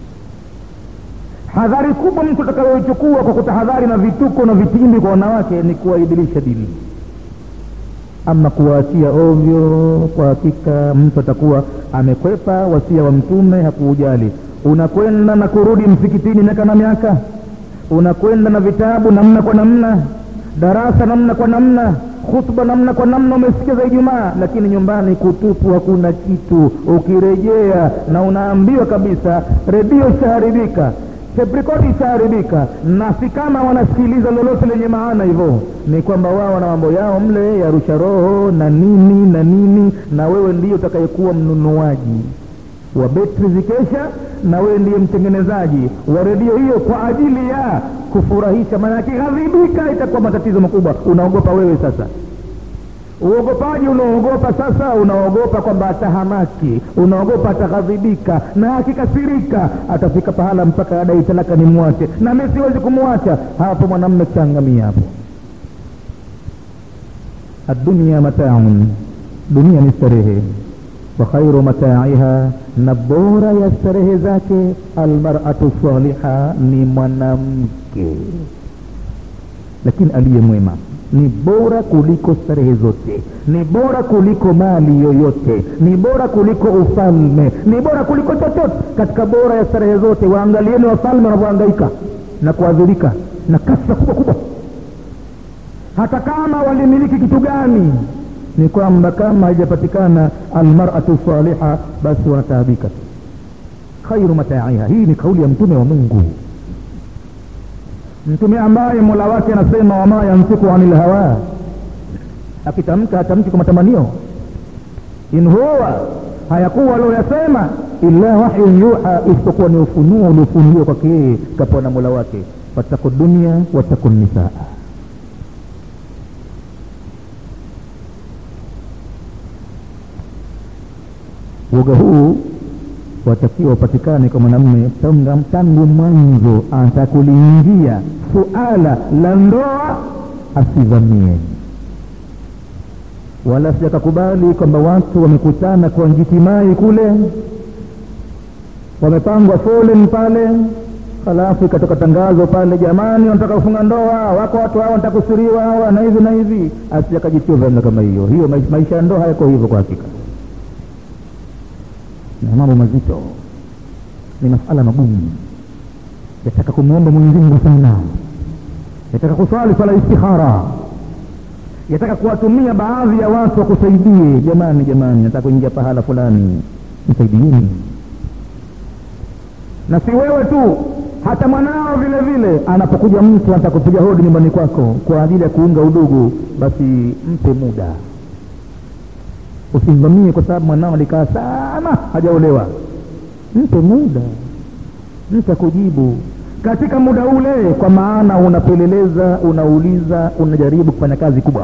hadhari kubwa mtu atakayoichukua kwa kutahadhari na vituko na vitimbi kwa wanawake ni kuwaidilisha dini ama kuwaachia ovyo kwa hakika mtu atakuwa amekwepa wasia wa mtume hakuujali unakwenda na kurudi msikitini miaka na miaka unakwenda na vitabu namna kwa namna darasa namna kwa namna khutba namna kwa namna umesikia za ijumaa lakini nyumbani kutupu hakuna kitu ukirejea na unaambiwa kabisa redio ishaharibika teprikodi ishaharibika na si kama wanasikiliza lolote lenye maana hivyo ni kwamba wao wana mambo yao mle ya rusha roho na nini na nini na wewe ndiyo utakayekuwa mnunuaji wa betri zikesha na wewe ndiye mtengenezaji wa redio hiyo kwa ajili ya kufurahisha maana akighadhibika itakuwa matatizo makubwa unaogopa wewe sasa uogopaji unaogopa sasa unaogopa kwamba atahamaki unaogopa ataghadhibika na akikasirika atafika pahala mpaka adai talaka ni mwache na mi siwezi kumwacha hapo mwanamme changamia hapo adunia mataaun dunia ni starehe wa khairu mataiha na bora ya starehe zake almaratu saliha ni mwanamke lakini aliye mwema ni bora kuliko starehe zote ni bora kuliko mali yoyote ni bora kuliko ufalme ni bora kuliko chochote katika bora ya starehe zote waangalieni wafalme wanavyohangaika na kuadhirika na kasa kubwa kubwa hata kama walimiliki kitu gani ni kwamba kama haijapatikana almaratu saliha basi wanataabika khairu mataiha hii ni kauli ya mtume wa mungu mtume ambaye mola wake anasema wama yantiku anil hawa akitamka hatamki kwa matamanio in huwa hayakuwa alioyasema illa wahyun yuha isipokuwa ni ufunuo uliofunuliwa kwake yeye kapewa na mola wake wataku dunia wataku nisaa uoga huu watakiwa upatikane kwa mwanamume tangu mwanzo atakuliingia suala la ndoa asivamie wala sijakakubali kwamba watu wamekutana kwa njitimai kule wamepangwa foleni pale halafu ikatoka tangazo pale jamani wanataka kufunga ndoa wako watu hawa wanataka kusiriwa hawa na hivi na hivi asijakajitiwa namna kama hiyo hiyo maisha ya ndoa hayako hivyo kwa hakika na mambo mazito ni masala magumu yataka kumwomba mwenyezi mungu sana yataka kuswali swala istikhara yataka kuwatumia baadhi ya watu wakusaidie jamani jamani nataka kuingia pahala fulani msaidieni na si wewe tu hata mwanao vile vile anapokuja mtu anataka kupiga hodi nyumbani kwako kwa ajili ya kuunga udugu basi mpe muda usimvamie kwa sababu mwanao alikaa sana hajaolewa mpe muda mpe kujibu katika muda ule kwa maana unapeleleza unauliza unajaribu kufanya kazi kubwa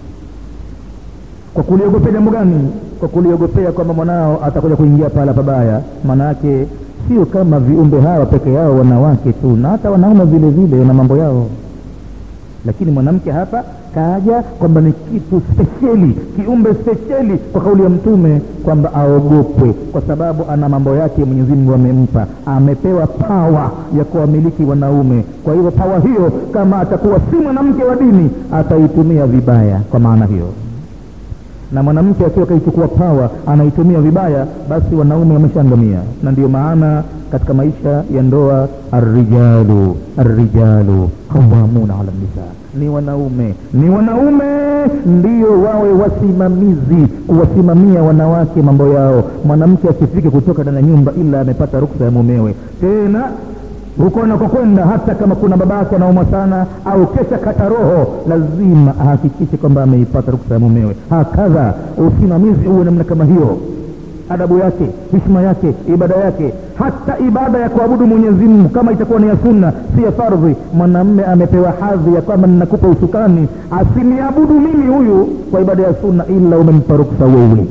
kwa kuliogopea jambo gani kwa kuliogopea kwamba mwanao atakuja kuingia pahala pabaya maana yake sio kama viumbe hawa peke yao wanawake tu na hata wanaume vile vile wana mambo yao lakini mwanamke hapa kaja kwamba ni kitu spesheli kiumbe spesheli kwa kauli ya mtume kwamba aogopwe kwa sababu ana mambo yake mwenyezi mungu amempa amepewa pawa ya kuwamiliki wanaume kwa hivyo pawa hiyo kama atakuwa si mwanamke wa dini ataitumia vibaya kwa maana hiyo na mwanamke akiwa kaichukua pawa anaitumia vibaya basi wanaume wameshaangamia na ndiyo maana katika maisha ya ndoa arrijalu arrijalu qawamuna ala nisa ni wanaume ni wanaume ndio wawe wasimamizi kuwasimamia wanawake mambo yao mwanamke asifike kutoka ndani ya nyumba ila amepata ruksa ya mumewe tena huko anakokwenda hata kama kuna babake anaumwa sana au kesha kata roho lazima ahakikishe kwamba ameipata ruksa ya mumewe hakadha usimamizi uwe namna kama hiyo adabu yake hishma yake ibada yake hata ibada ya kuabudu mwenyezi mungu kama itakuwa ni ya sunna si ya fardhi mwanamme amepewa hadhi ya kwamba ninakupa usukani asiniabudu mimi huyu kwa ibada ya sunna ila umempa ruksa wewe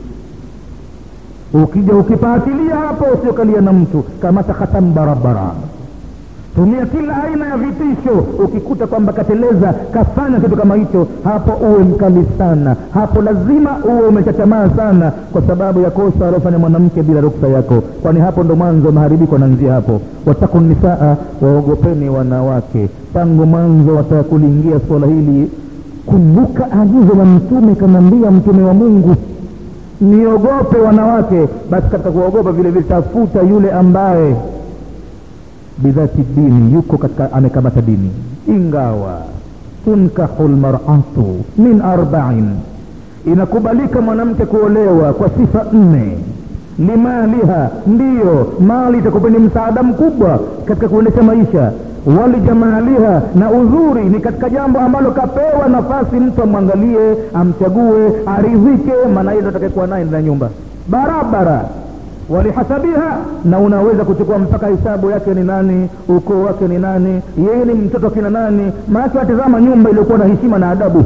ukija ukipaatilia hapo usiokalia na mtu kamata khatamu barabara tumia kila aina ya vitisho ukikuta kwamba kateleza kafanya kitu kama hicho hapo uwe mkali sana hapo lazima uwe umechatamaa sana kwa sababu ya kosa aliofanya mwanamke bila ruksa yako kwani hapo ndo mwanzo maharibiko anaanzia hapo wataku nisaa waogopeni wanawake tangu mwanzo wataka kuliingia suala hili kumbuka agizo la mtume kanaambia mtume wa mungu niogope wanawake basi katika kuogopa vile vile tafuta yule ambaye bidhati dini yuko katika amekamata dini ingawa tunkahu lmaratu min arbain inakubalika mwanamke kuolewa kwa sifa nne limaliha ndiyo mali itakupeni msaada mkubwa katika kuendesha maisha walijamaliha na uzuri ni katika jambo ambalo kapewa nafasi mtu amwangalie amchague aridhike maana hizo atakayekuwa naye ndani ya nyumba barabara walihasabiha na unaweza kuchukua mpaka hesabu yake ni nani ukoo wake ni nani yeye ni mtoto kina nani maake watizama nyumba iliyokuwa na heshima na adabu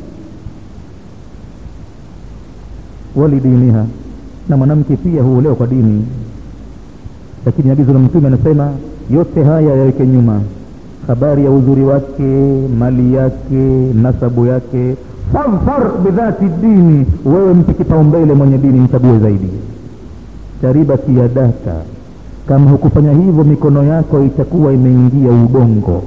walidiniha na mwanamke pia huolewa kwa dini lakini agizo la mtume anasema yote haya yaweke nyuma habari ya uzuri wake mali yake nasabu yake fadhfar bidhati dini wewe mpe kipaumbele mwenye dini mchague zaidi taribati yadaka kama hukufanya hivyo mikono yako itakuwa imeingia udongo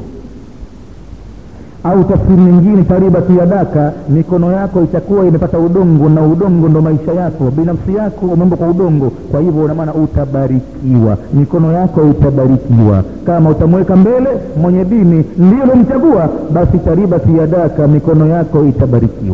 au tafsiri nyingine taribati yadaka mikono yako itakuwa imepata udongo na udongo ndo maisha yako binafsi yako umembo kwa udongo kwa hivyo unamaana utabarikiwa mikono yako itabarikiwa kama utamweka mbele mwenye dini ndio lomchagua basi taribati yadaka mikono yako itabarikiwa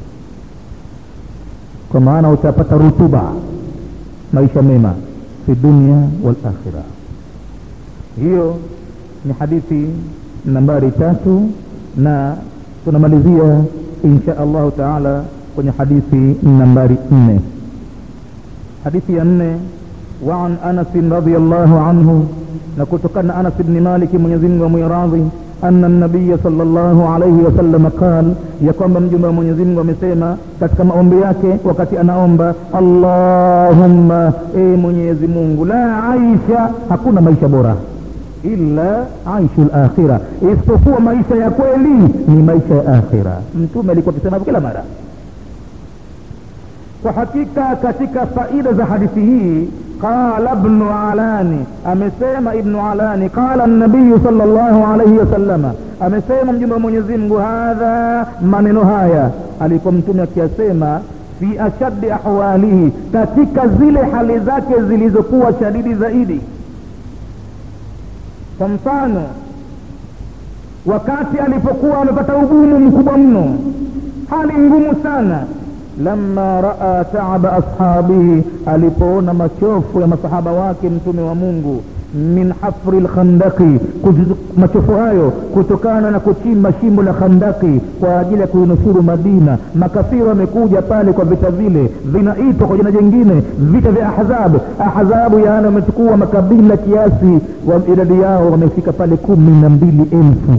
kwa maana utapata rutuba maisha mema fi dunia wal akhira hiyo ni hadithi nambari tatu na tunamalizia insha allahu taala kwenye hadithi nambari nne hadithi ya nne waan anasin radiallahu anhu na kutokana na anas bni maliki mwenyezimungu amwiradhi ana nabiya sal llahu alaihi wasalama qal ya kwamba mjumbe wa mwenyezimungu amesema katika maombi yake wakati anaomba allahumma e mwenyezi mungu la aisha hakuna maisha bora illa aishu lakhira isipokuwa maisha ya kweli ni maisha ya akhira mtume alikuwa akisema kila mara kwa hakika katika faida za hadithi hii qala bnu alani amesema ibnu alani qala nabiyu sal llahu alaihi wasalama amesema mjumbe wa mwenyezi mungu hadha maneno haya alikuwa mtume akiyasema fi ashaddi ahwalihi katika zile hali zake zilizokuwa shadidi zaidi kwa mfano wakati alipokuwa amepata ugumu mkubwa mno hali ngumu sana lama raa taaba ashabihi alipoona machofu ya masahaba wake mtume wa mungu min hafri lkhandaki machofu hayo kutokana na kuchimba shimo la khandaki kwa ajili ya kuinusuru madina makafiri wamekuja pale kwa vita vile vinaitwa kwa jina jingine vita vya ahzab ahzabu yaani wamechukua makabila kiasi wa idadi yao wamefika pale kumi na mbili elfu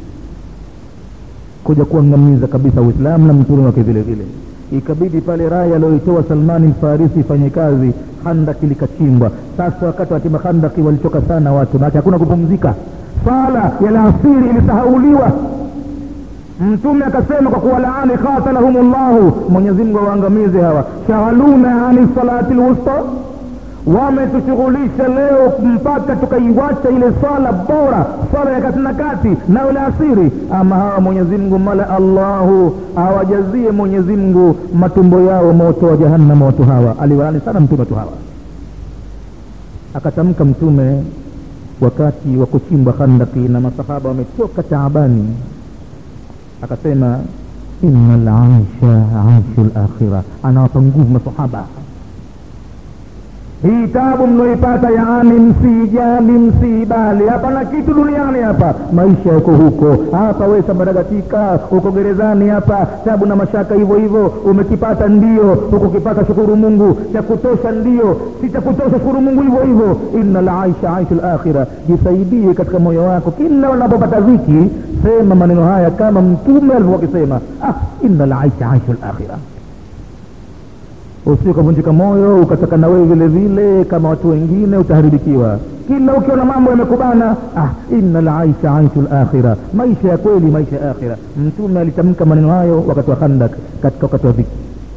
kuja kuangamiza kabisa uislamu na mtume wake vile vile ikabidi pale raya aliyoitoa salmani lfarisi ifanye kazi handaki likachimbwa sasa wakati watima handaki walichoka sana watu maake hakuna kupumzika sala ya laasiri ilisahauliwa mtume akasema kwa kuwalaani qatalahum llahu mwenyezimngu awaangamize hawa shaghaluna ani salati lwusta wametushughulisha leo mpaka tukaiwacha ile swala bora swala ya kati na kati nayo la asiri ama hawa mwenyezimngu mala allahu awajazie mwenyezimngu matumbo yao moto wa jahannama watu hawa aliwalani sana mtume watu hawa akatamka mtume wakati wa kuchimbwa khandaki na masahaba wametoka taabani akasema ina laisha aishu lakhira anawapa nguvu masahaba hii tabu mnaoipata yaani msijali msibali hapana kitu duniani hapa maisha yako huko hapa we sambaragatika uko gerezani hapa tabu na mashaka hivyo hivyo umekipata ndio ukukipata shukuru mungu cha kutosha ndio si cha kutosha shukuru mungu hivyo hivyo inna laisha aishu lakhira jisaidie katika moyo wako kila unapopata dhiki sema maneno haya kama mtume alivyokuwa akisema ah, inna laisha aishu lakhira usio ukavunjika moyo ukataka na wewe vile vile kama watu wengine utaharibikiwa kila ukiona mambo yamekubana ah, inna laisha aishu lakhira maisha ya kweli maisha ya akhira mtume alitamka maneno hayo wakati wa khandak katika wakati wa dhiki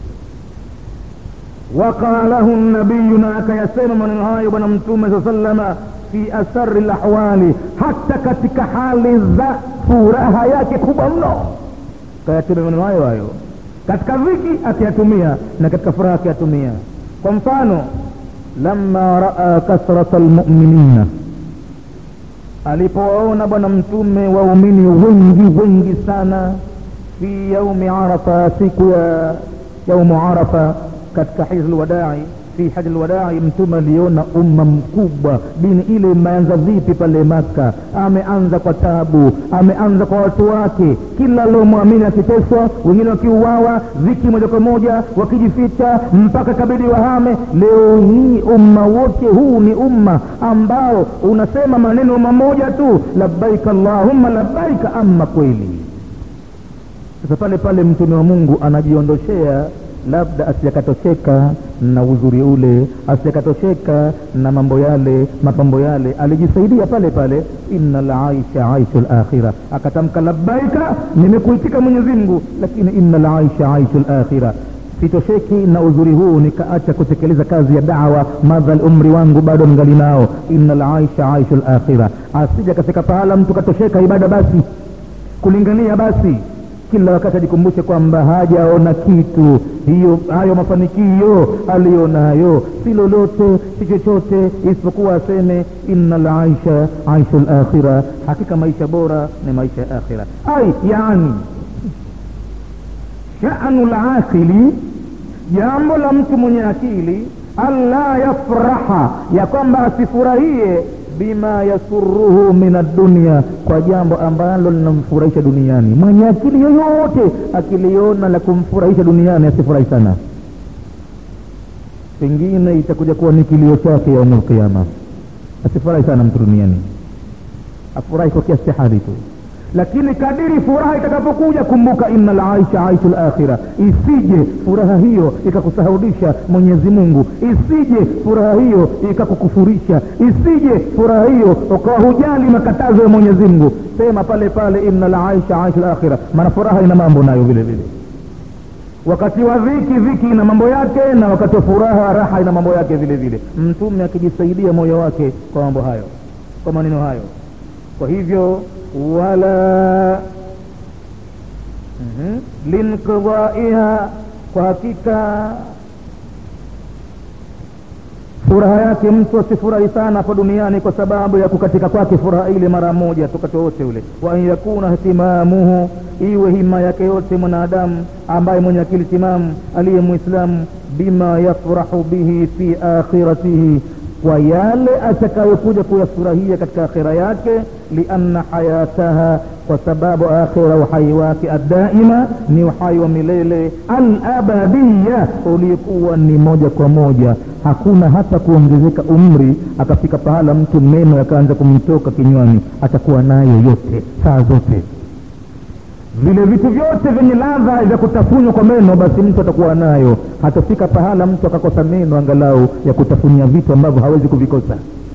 waqalahu nabiyu na akayasema maneno hayo bwana mtume saa salama fi asari lahwali hata katika hali za furaha yake kubwa mno kayatema maneno hayo hayo katika dhiki akiyatumia na katika furaha akiyatumia kwa mfano lama raa kasrata lmuminina alipowaona bwana mtume waumini wengi wengi sana fi yaumi arafa siku ya yaumu arafa katika hiji lwadai fi haji lwadai mtume aliona umma mkubwa dini ile imeanza vipi pale maka ameanza kwa tabu ameanza kwa watu wake kila aliomwamini akiteswa wengine wakiuawa viki moja kwa moja wakijificha mpaka kabidi wahame leo hii umma wote huu ni umma ambao unasema maneno mamoja tu labbaika allahumma labbaika ama kweli sasa pale pale mtume wa mungu anajiondoshea labda asijakatosheka na uzuri ule asijakatosheka na mambo yale mapambo yale alijisaidia pale pale inna laisha aishu lakhira akatamka labbaika nimekuitika mwenyezimngu lakini inna laisha aishu lakhira sitosheki na uzuri huu nikaacha kutekeleza kazi ya dawa madhal umri wangu bado ngali nao inna laisha aishu lakhira asija kafika pahala mtu katosheka ibada basi kulingania basi kila wakati ajikumbushe kwamba hajaona kitu hiyo hayo mafanikio aliyonayo si lolote si chochote isipokuwa aseme inna laisha aishu lakhira hakika maisha bora ni maisha ya akhira ai yani shanu laqili jambo la mtu mwenye akili alla yafraha ya kwamba asifurahie bima yasuruhu min addunia kwa jambo ambalo linamfurahisha duniani mwenye akili yoyote akiliona la kumfurahisha duniani asifurahi sana pengine itakuja kuwa ni kilio chake yaumul lqiama asifurahi sana mtu duniani afurahi kwa kiasi cha hali tu lakini kadiri furaha itakapokuja kumbuka inna laisha aishu lakhira isije furaha hiyo ikakusahaudisha mwenyezi mungu isije furaha hiyo ikakukufurisha isije furaha hiyo ukawa hujali makatazo ya mwenyezi mungu sema pale pale inna laisha aishu lakhira maana furaha ina mambo nayo vile vile wakati wa dhiki dhiki ina mambo yake na wakati wa furaha raha ina mambo yake vile vile mtume akijisaidia moyo wake kwa mambo hayo kwa maneno hayo kwa hivyo wala mm-hmm. linqidaiha kwa hakika furaha yake mtu asifurahi sana hapa duniani kwa sababu ya kukatika kwake furaha ile mara moja tukati wote ule wa an yakuna htimamuhu iwe hima yake yote mwanadamu ambaye mwenye akili timamu aliye mwislamu bima yafrahu bihi fi akhiratihi kwa yale atakayokuja kuyafurahia katika akhira yake lianna hayataha kwa sababu akhira uhai wake addaima ni uhai wa milele alabadiya uliokuwa ni moja kwa moja hakuna hata kuongezeka umri akafika pahala mtu meno yakaanza kumtoka kinywani atakuwa nayo yote saa zote vile vitu vyote vyenye ladha vya kutafunwa kwa meno basi mtu atakuwa nayo hatafika pahala mtu akakosa meno angalau ya kutafunia vitu ambavyo hawezi kuvikosa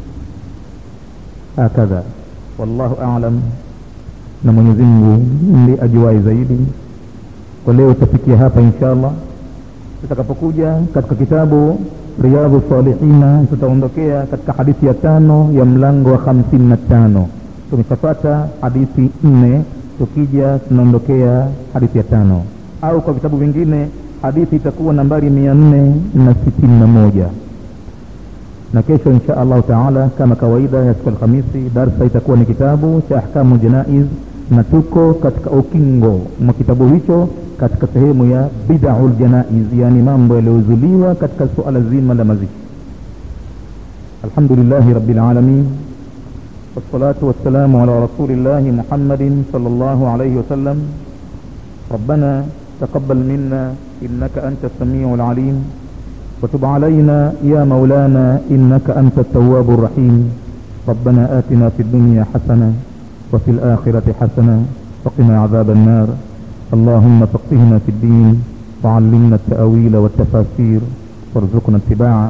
hakadha wallahu alam na mwenyezi mungu ndi ajuwai zaidi kwa leo tutafikia hapa insha allah tutakapokuja katika kitabu riyadhu salihina tutaondokea katika hadithi ya tano ya mlango wa hamsini na tano tumeshapata hadithi nne tukija tunaondokea hadithi ya tano au kwa vitabu vingine hadithi itakuwa nambari mia nne na sitini na moja na kesho insha allahu taala kama kawaida ya siku alhamisi darsa itakuwa ni kitabu cha ahkamu janaiz na tuko katika ukingo mwa kitabu hicho katika sehemu ya bidau ljanaiz yaani mambo yaliyozuliwa katika suala zima la mazishi alhamdulillahi rabilalamin والصلاة والسلام على رسول الله محمد صلى الله عليه وسلم ربنا تقبل منا إنك أنت السميع العليم وتب علينا يا مولانا إنك أنت التواب الرحيم ربنا آتنا في الدنيا حسنة وفي الآخرة حسنة وقنا عذاب النار اللهم فقهنا في الدين وعلمنا التأويل والتفاسير وارزقنا اتباعه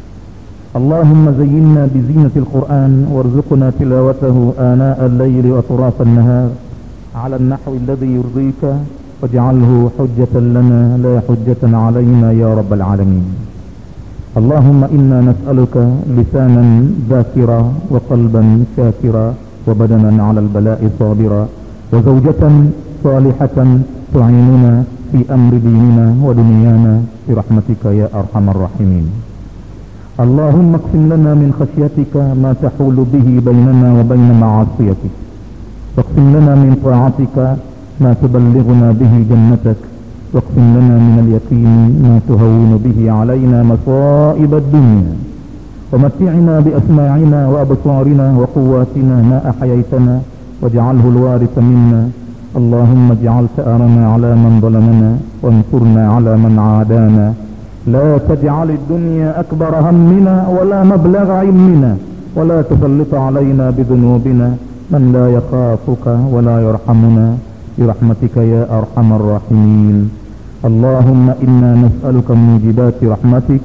اللهم زينا بزينة القرآن وارزقنا تلاوته آناء الليل وأطراف النهار على النحو الذي يرضيك واجعله حجة لنا لا حجة علينا يا رب العالمين اللهم إنا نسألك لسانا ذاكرا وقلبا شاكرا وبدنا على البلاء صابرا وزوجة صالحة تعيننا في أمر ديننا ودنيانا برحمتك يا أرحم الراحمين اللهم اقسم لنا من خشيتك ما تحول به بيننا وبين معاصيتك واقسم لنا من طاعتك ما تبلغنا به جنتك واقسم لنا من اليقين ما تهون به علينا مصائب الدنيا ومتعنا بأسماعنا وأبصارنا وقواتنا ما أحييتنا واجعله الوارث منا اللهم اجعل ثأرنا على من ظلمنا وانصرنا على من عادانا لا تجعل الدنيا أكبر همنا ولا مبلغ علمنا ولا تسلط علينا بذنوبنا من لا يخافك ولا يرحمنا برحمتك يا أرحم الراحمين اللهم إنا نسألك موجبات رحمتك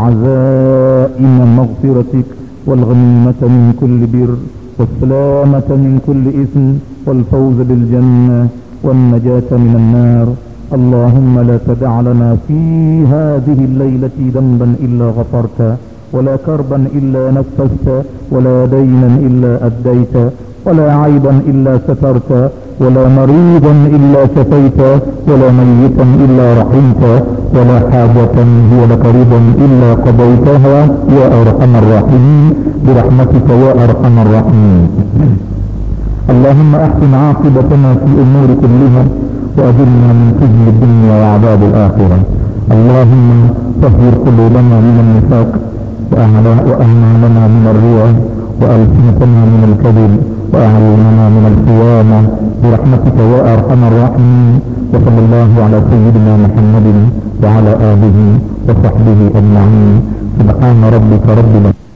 وعزائم مغفرتك والغنيمة من كل بر والسلامة من كل إثم والفوز بالجنة والنجاة من النار اللهم لا تدع لنا في هذه الليلة ذنبا إلا غفرت ولا كربا إلا نفست ولا دينا إلا أديت ولا عيبا إلا سترت ولا مريضا إلا شفيت ولا ميتا إلا رحمت ولا حاجة هي لك رضا إلا قضيتها يا أرحم الراحمين برحمتك يا أرحم الراحمين اللهم أحسن عاقبتنا في الأمور كلها وأجرنا من خزي الدنيا وعذاب الآخرة اللهم طهر قلوبنا من النفاق وأعمالنا من الرياء وألسنتنا من الكذب وأعيننا من الخيانة برحمتك يا أرحم الراحمين وصلى الله على سيدنا محمد وعلى آله وصحبه أجمعين سبحان ربك رب العالمين